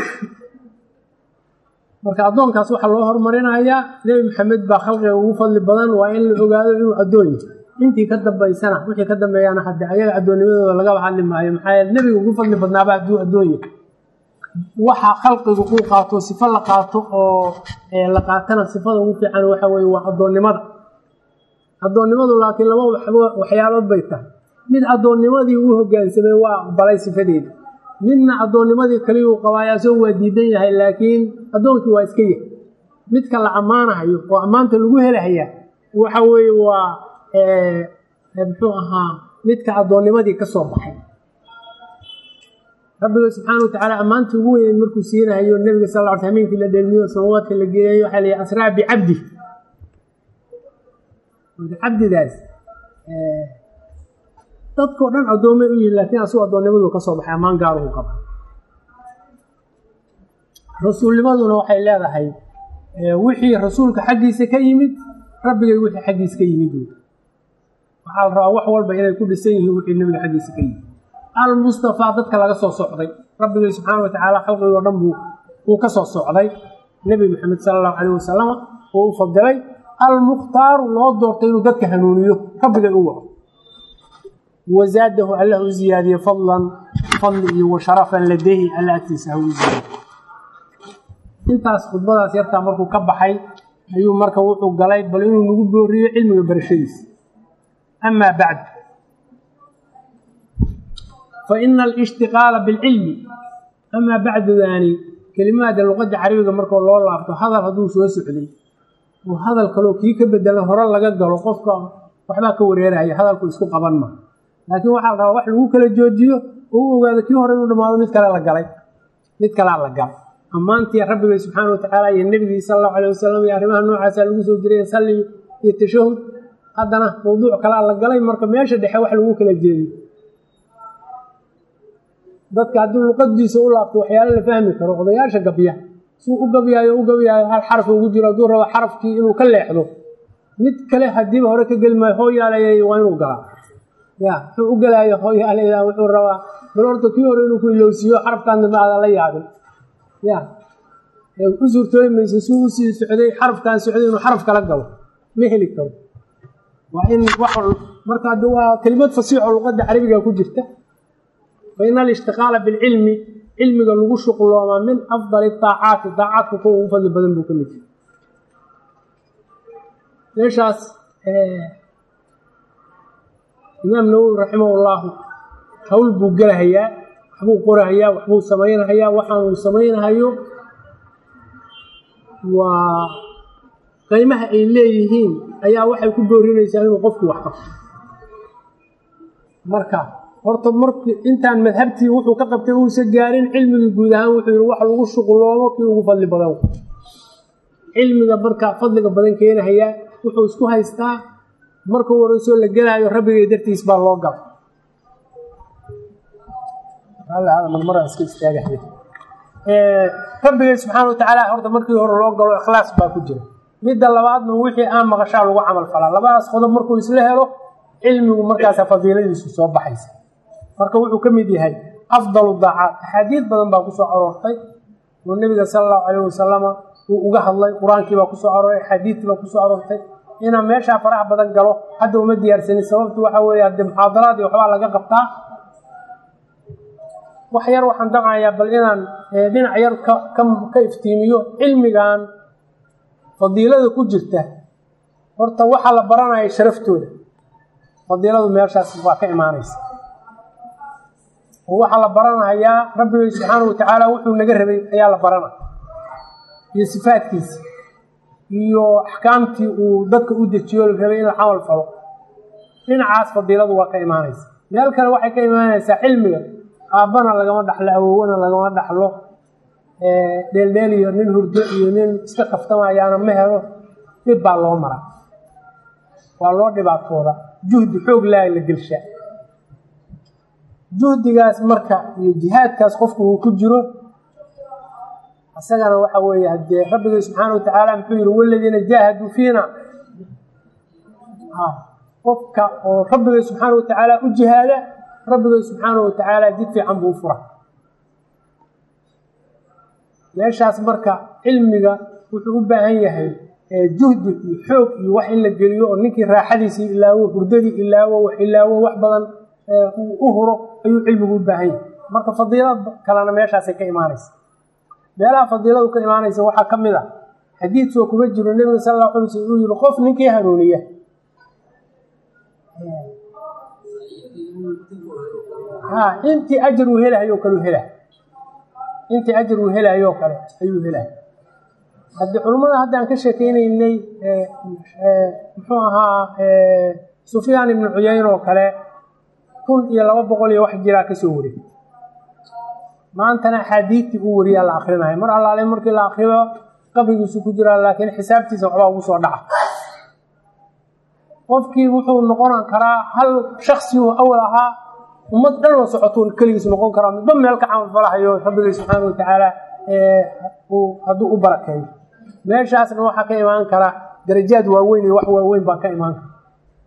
marka addoonkaas waxaa loo horumarinayaa nebi maxamed baa khalqiga ugu fadli badan waa in la ogaado inuu addoon yahay intii ka dambaysana wixii ka dambeeyaana hadde ayaga addoonnimadooda lagaba hadli maayo maxaa yeele nebiga ugu fadli badnaaba hadduu addoon yahay waxa khalqigu uu qaato sifo la qaato oo la qaatana sifada ugu fiican waxa weye waa addoonnimada addoonnimadu laakiin laba waxyaalood bay tahay mid addoonnimadii uu hogaansamay waa aqbalay sifadeeda midna addoonnimadii kaliyuu qabaayo asagoo waa diidan yahay laakiin addoonkii waa iska yahay midka la ammaanahayo oo ammaanta lagu helahayaa waxa weeye waa muxuu ahaa midka addoonnimadii ka soo baxay rabbiga subxaana watacaala ammaantii ugu weyneyd markuu siinahayo nebiga sal lla ly hameenkii la dhelmiyo samawaadka la geeyayo waxaa la yihi asraa bicabdi marka cabdidaas dadkao dhan addoomay u yihin laakiin asuu addoonnimadu ka soo baxay ammaan gaaruhu qaba rasuulnimaduna waxay leedahay wixii rasuulka xaggiisa ka yimid rabbigay wixii xaggiisa ka yimid waxaa la rabaa wax walba inay ku dhisan yihiin wixii nebiga xaggiisa ka yimid almustafaa dadka laga soo socday rabbigay subxaana watacaala khalqigoo dhan buu uu ka soo socday nebi maxamed sala allahu calayh wasalam uu u fadilay almukhtaaru loo doortay inuu dadka hanuuniyo rabbigay u waco wazaadahu allah u ziyaadiye fadlan fadli iyo wa sharafan ladehi alla agtiisa ha u ziyaadiye intaas khudbadaas yartaa markuu ka baxay ayuu marka wuxuu galay bal inuu nagu booriyo cilmiga barashadiisa amaa bacdu fa ina alishtiqaala bilcilmi amaa bacdudaani kelimaada luqadda carabiga markoo loo laabto hadal hadduu soo socday oo hadal kaloo kii ka bedelan hore laga galo qofka waxbaa ka wareeraya hadalku isku qaban ma laakiin waxaa la rabaa wax lagu kala joojiyo oo u ogaado kii hore inuu dhamaado mid kale la galay mid kalea la galay ammaantii rabbigay subxaana watacaala iyo nebigii sala allahu alay wasalam iyo arrimaha noocaasaa lagu soo jiray salli iyo tashahud haddana mawduuc kalaa la galay marka meesha dhexe wax lagu kala jeediyo dadka haddii luqadiisa u laabto waxyaalo la fahmi karo odayaasha gabya suu u gabyaayo u gabyaayo hal xaraf ugu jiro hadduu rabo xarafkii inuu ka leexdo mid kale hadiiba hore ka geli maayo hoo yaalayay waa inuu galaa ya wuxuu u gelaayo hooyaaleyda wuxuu rabaa bal horta kii hore inuu ku ilowsiiyo xarafkan dambe aadan la yaabin ya u suurtooyi mayso si u sii socday xarafkan socday inuu xaraf kala galo ma heli karo waa in wax marka hadda waa kelimad fasiixo luqadda carabiga ku jirta fa ina alishtiqaala bilcilmi cilmiga lagu shuqloomaa min afdali daacaati daacaadka kuwa ugu fadli badan buu ka mid yahay meeshaas imaam nawowi raximahullahu hawl buu gelahayaa waxbuu qorahayaa waxbuu samaynahayaa waxaanuu samaynahayo waa qiimaha ay leeyihiin ayaa waxay ku boorinaysaa inuu qofku wax qabto marka horta mark intaan madhabtii wuxuu ka qabtay uusa gaarin cilmigii guud ahaan wuxuu yihi wax lagu shuqloomo kii ugu fadli badan cilmiga marka fadliga badan keenahayaa wuxuu isku haystaa markuu wareysoo la gelaayo rabbigay dartiis baa loo gala rabbigay subxaana wa tacaala horta markii hore loo galo ikhlaas baa ku jira midda labaadna wixii aan maqashaa lagu camal falaa labadaas qodob markuu isla helo cilmigu markaasa fadiiladiisu soo baxaysa marka wuxuu ka mid yahay afdalu daacaat axaadiid badan baa kusoo aroortay oo nebiga sala allahu calayh wasalama uu uga hadlay qur-aankii baa kusoo arooray axaadiidtii baa kusoo aroortay inaan meeshaa faraha badan galo hadda uma diyaarsanin sababtu waxa weeye haddee muxaadaraad iyo waxbaa laga qabtaa wax yar waxaan damcayaa bal inaan dhinac yar ka iftiimiyo cilmigan fadiilada ku jirta horta waxaa la baranaya sharaftooda fadiiladu meeshaas waa ka imaanaysa oo waxaa la baranayaa rabbigay subxaana wa tacaala wuxuu naga rabay ayaa la baranaya iyo sifaadkiisa iyo axkaamtii uu dadka u dejiyo la rabay in la camal falo dhinacaas fadiiladu waa ka imaanaysa meel kale waxay ka imaanaysaa cilmiga aabbana lagama dhaxlo awowona lagama dhaxlo dheeldheel iyo nin hurdo iyo nin iska kaftamayaana ma helo dhib baa loo maraa waa loo dhibaatooda juhdi xoog laa la gelshaa juhdigaas marka iyo jihaadkaas qofku uu ku jiro isagana waxa weeye haddee rabbigay subxaana wa tacaala muxuu yihi waladiina jaahaduu fiina qofka oo rabbigay subxaana wa tacaala u jihaada rabbigay subxaana wa tacaala jid fiican buu u fura meeshaas marka cilmiga wuxuu u baahan yahay juhdi iyo xoog iyo wax in la geliyo oo ninkii raaxadiisii ilaawo hurdadii ilaawo wax ilaawo wax badan u huro ayuu cilmigu u baahan yahay marka fadiilad kalena meeshaasay ka imaanaysa meelaha fadiiladu ka imaanaysa waxaa ka mid a xadiidkoo kuma jiro nebiga sal alla alay sl uu yihi qof ninkii hanuuniya ha intii ajar uu helahayo kale u helahay intii ajar uu helahayo kale ayuu helahay haddii culummada haddaan ka sheekeynaynay muxuu ahaa sufyaan ibnu cuyayn oo kale kun iyo laba boqol iyo wax jiraa kasoo wariyay maantana axaadiidtii uu wariyaa la akrinayo mar allaale markii la akriyo qabrigiisu ku jiraa laakiin xisaabtiisa waxbaa ugu soo dhaca qofkii wuxuu noqon karaa hal shaksiu awal ahaa ummad dhan la socotuu keligiis noqon karaa midba meel ka camalfalahayo rabbigay subxaana wa tacaala hadduu u barakeeyo meeshaasna waxaa ka imaan kara darajaad waaweyn iyo wax waaweyn baa ka imaan kara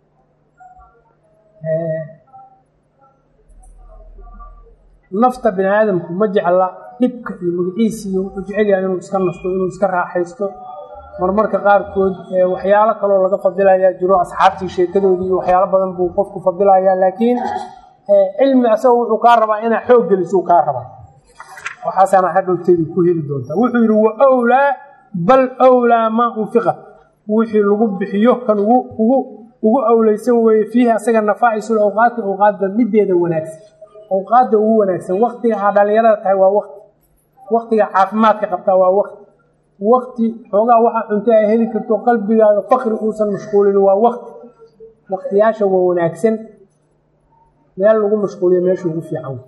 nafta bini aadamku ma jecla dhibka iyo magaciisi iyo wuxuu jecel yahay inuu iska nasto inuu iska raaxaysto marmarka qaarkood waxyaalo kaloo laga fadilayaa jiro asxaabtii sheekadoodii iyo waxyaalo badan buu qofku fadilayaa laakiin cilmi asaga wuxuu kaa rabaa inaa xoog gelisuu kaa rabaa waxaasaana hadhowteedii ku heli doontaa wuxuu yidhi wa wlaa bal wlaa maa unfiqa wixii lagu bixiyo kan ugu ugu ugu awleysan weeye fiihi asaga nafaa'isul awqaati awqaadda mideeda wanaagsan awqaadda ugu wanaagsan waktiga aa dhalinyarada tahay waa wakti waktiga caafimaadka qabtaa waa wakti wakti xoogaa waxaa cunto ay heli karto qalbigaaga fakri uusan mashquulin waa wakti waktiyaasha waa wanaagsan meel lagu mashquuliyo meesha ugu fiican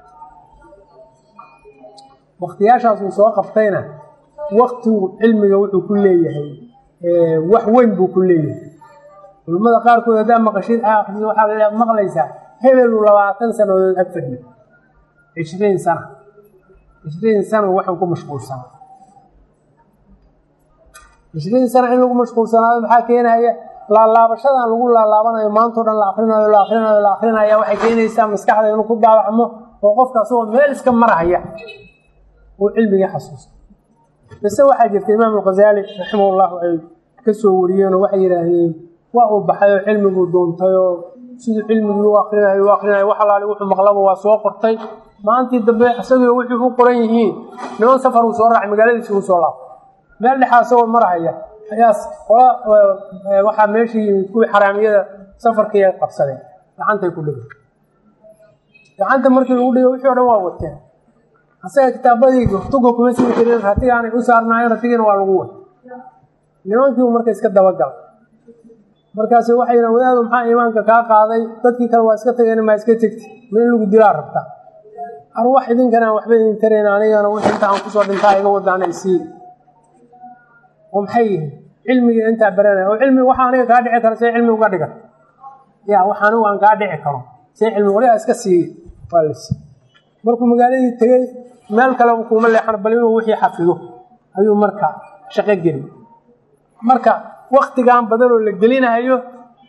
waktiyaashaas uu soo qabtayna waktigu cilmiga wuxuu ku leeyahay wax weyn buu ku leeyahay culimmada qaarkood haddaa maqashid aakris waxaa maqlaysaa hebelu labaatan sanadood ag fadhiyo cishriin sana cishriin sana waxaan ku mashquulsanaa cishriin sana in lagu mashquulsanaado maxaa keenaya laalaabashadan lagu laalaabanayo maantao dhan la akrinayo la akrinayo la akrinaya waxay keenaysaa maskaxda inuu ku daawacmo oo qofka asagoo meel iska marahaya uu cilmigii xasuusta bise waxaa jirta imaam alkhazaali raximahullahu ay ka soo wariyeenoo waxay yidhaahdeen waa uu baxay oo cilmiguu doontayoo siduu cilmigii u akrinayo u akrinayo wax alaali wuxuu maqlaba waa soo qortay maalintii dambe isagii wixii u qoran yihiin niman safar uu soo raacay magaaladiisi uu soo laabtay meel dhexaa isagoo marahaya ayaa qola waxaa meeshii yimid kuwii xaraamiyada safarkii ay qabsadeen gacantay ku dhigay gacanta markii lagu dhigay wixii o dhan waa wateen asaga kitaabadii tuga kuma sii jirin ratigaanay u saarnaayeen ratigiina waa lagu watay nimankiibu marka iska dabagalay markaas waxay yidhaen wadaadu maxaa iimaanka kaa qaaday dadkii kale waa iska tageen maa iska tegti ma in lagu dilaa rabtaa arwax idinkanaan waxba idin tarayn anigana wix inta aan kusoo dhintaa iga wadaana isii oo maxay yihiin cilmigii intaa baranaya oo cilmi waxa aniga kaa dhici karo see cilmi uga dhigan ya wax anigu aan kaa dhici karo see cilmi waligaa iska siiye waa la siiye markuu magaaladii tegey meel kaleba kuuma leexan bal inuu wixii xafido ayuu marka shaqo geli marka waktigan badanoo la gelinayo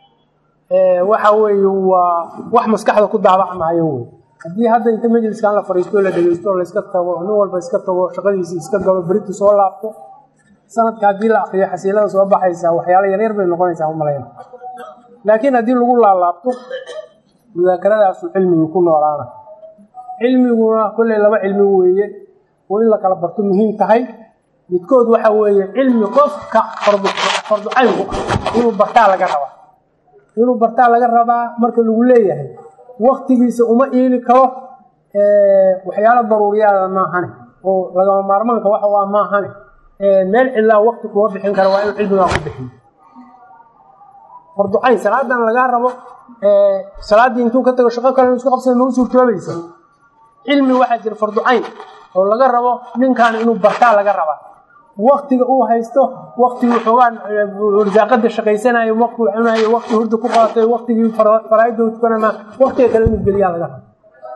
waxa weeye waa wax maskaxda ku daabacmayo wey haddii hadda inta majliskan la fariisto la dhegeysto layska tago nin walba iska tago shaqadiisii iska galo beriti soo laabto sanadka haddii la akriyo xasiilada soo baxaysaa waxyaala yaryar bay noqonaysaa umalayna laakiin haddii lagu laalaabto mudaakaradaasuu cilmigii ku noolaana cilmiguna kolley laba cilmi weeye oo in la kala barto muhiim tahay midkood waxa weeye cilmi qofka farducaynku ah inuu bartaa laga rabaa inuu bartaa laga rabaa marka lagu leeyahay waktigiisa uma iili karo waxyaalo daruuriyaada maahane oo lagama maarmaanka waxa waa maahane meel cidlaa wakti kuma bixin kara waa inuu cilmigaa ku bixiyo farducayn salaadan lagaa rabo salaaddii intuu ka tago shaqo kale isku qabsada mau suurtoobaysa cilmi waxaa jira farducayn oo laga rabo ninkan inuu bartaa laga rabaa waktiga uu haysto waktigii xoogaan risaaqada shaqaysanayo wakti uu cunayo wakti hurda ku qaatay waktigii faraaida u tukanama waktiga kale inuu geliyaa laga rabo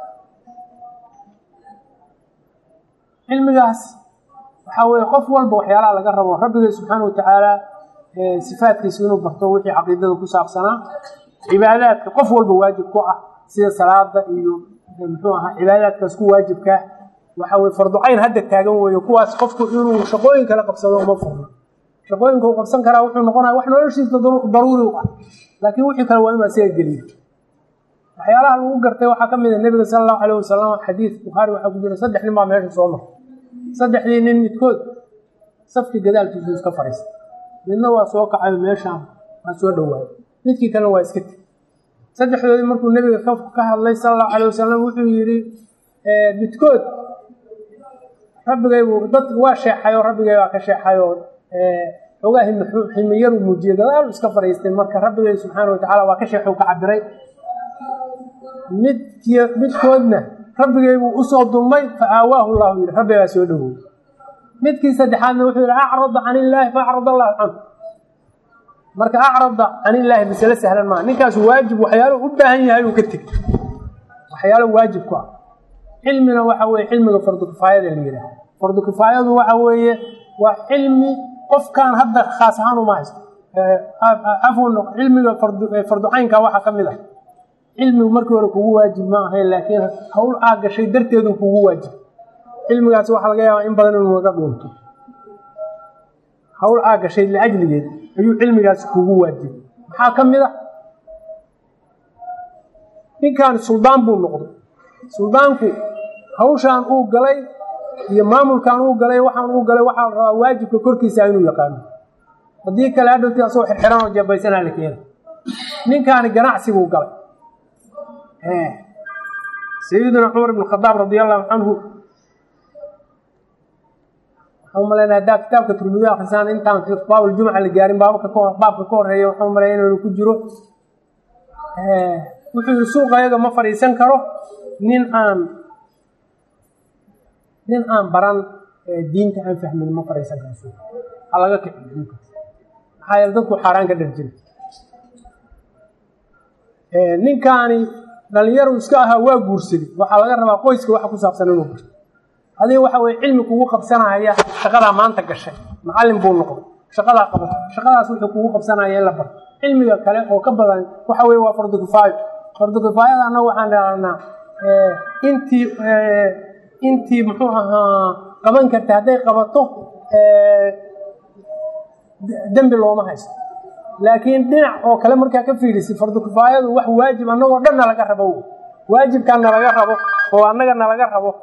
cilmigaas waxaa weye qof walba waxyaalaha laga rabo rabbiga subxaana watacaala sifaadkiisa inuu barto wixii caqiidada ku saabsanaa cibaadaadka qof walba waajib ku ah sida salaada iyo muxuu ahaa cibaadaadkaas ku waajibkaa waxa weye farducayn hadda taagan weeye kuwaas qofku inuu shaqooyin kale qabsado uma furno shaqooyinka uu qabsan karaa wuxuu noqonaya wax noloshiisa daruuri u ah laakiin wixii kale waa inuu asaga geliyo waxyaalaha lagu gartay waxaa ka mid a nebiga sala allahu alayh wasalam xadiid bukhaari waxaa ku jira saddex nin baa meesha soo martay saddexdii nin midkood safkii gadaalkiisu iska fadhiistay midna waa soo kacayo meeshaan waa soo dhowaayo midkii kalena waa iska teg saddexdoodii markuu nebiga ka hadlay sala allahu alayh wasalam wuxuu yidhi midkood rabbigaybu dad waa sheexayoo rabbigay baa ka sheexayoo xoogaa himiyadu muujiyey gadaalu iska fadhiistay marka rabbigay subxaana watacaala waa ka sheexu ka cabiray midky midkoodna rabbigaybuu usoo dulmay fa aawaahu llahu yidhi rabbi baa soo dhowey midkii saddexaadna wuxuu yidhi acrada can illaahi fa acrad allahu canhu marka acrada can illaahi masale sahlan maa ninkaas waajib waxyaaluhu u baahan yahay uu ka tegey waxyaalo waajib ku ah cilmina waxa weye cilmiga fardu kifaayada la yidhaah fardu kifaayadu waxa weeye waa cilmi qofkan hadda khaas ahaan uma haysto cafwan cilmiga farducaynka waxaa ka mid ah cilmigu markii hore kugu waajib ma ahayn laakiin hawl aa gashay darteedu kugu waajib cilmigaas waxaa laga yaabaa in badan inuu naga dhuunto hawl aa gashay liajligeed ayuu cilmigaasi kugu waajib maxaa ka mid ah ninkan suldaan buu noqday suldaanku hawshaan uu galay iyo maamulkan uu galay waxaan uu galay waxaa la rabaa waajibka korkiisa inuu yaqaano haddii kale hadhowtii asagoo xirxiran oo jabaysanaa la keena ninkaani ganacsiguu galay sayidina cumar ibn khadaab radi allahu canhu waxaan umalaynaa haddaa kitaabka turmidi akrisaan intaan baabljumca la gaarin baabka baabka ka horeeya waxaan umalaya inuu ku jiro wuxuu yihi suuqa ayaga ma fadhiisan karo nin aan nin aan baran diinta aan fahmin ma fadhiisan karo suuqa ha laga kiciyo ninkaas maxaa yeele dadku xaaraan ka dhar jira ninkaani dhalinyaru iska ahaa waa guursaday waxaa laga rabaa qoyska waxa ku saabsan inuu barto adiga waxa weye cilmi kugu qabsanaya shaqadaa maanta gashay macallin buu noqday shaqadaa qabato shaqadaas wuxuu kugu qabsanaya in la barto cilmiga kale oo ka badan waxa weye waa fardu kifaayo fardu kifaayada annaga waxaan dhahnaa intii intii muxuu ahaa qaban karta hadday qabato dembi looma haysto laakiin dhinac oo kale markaa ka fiirisi fardu kifaayadu wax waajib annagoo dhan nalaga rabo waajibkaa nalaga rabo oo annaga nalaga rabo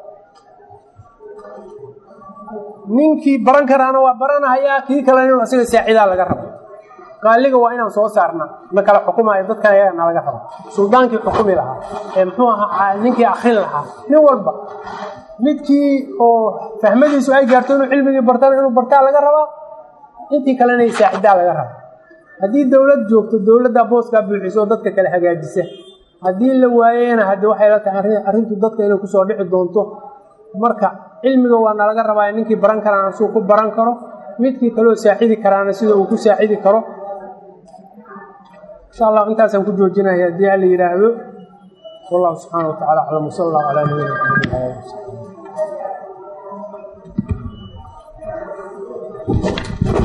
ninkii baran karaana waa baranahayaa kii kalena inuu asiga saacidaa laga rabo qaaliga waa inaan soo saarna na kala xukumayo dadkan ayaga nalaga rabo suldaankii xukumi lahaa ee muxuu ahaa ninkii akrin lahaa nin walba midkii oo fahmadiisu ay gaarto inuu cilmigii bartana inuu bartaa laga rabaa intii kalena saacidaa laga raba haddii dowlad joogto dowladdaa booskaa buuxiso oo dadka kale hagaajisa haddii la waayena haddi waxay la tahay arrintu dadka inay kusoo dhici doonto marka cilmiga waa nalaga rabaa ninkii baran karaana suu ku baran karo midkii kaleo saaxidi karaana sida uu ku saaxidi karo insha allah intaasaan ku joojinaya haddii ala yidhaahdo wallahu subxaana wa tacala aclam wsal allahu calaa nabiyina maxamed ala ali wasaxbi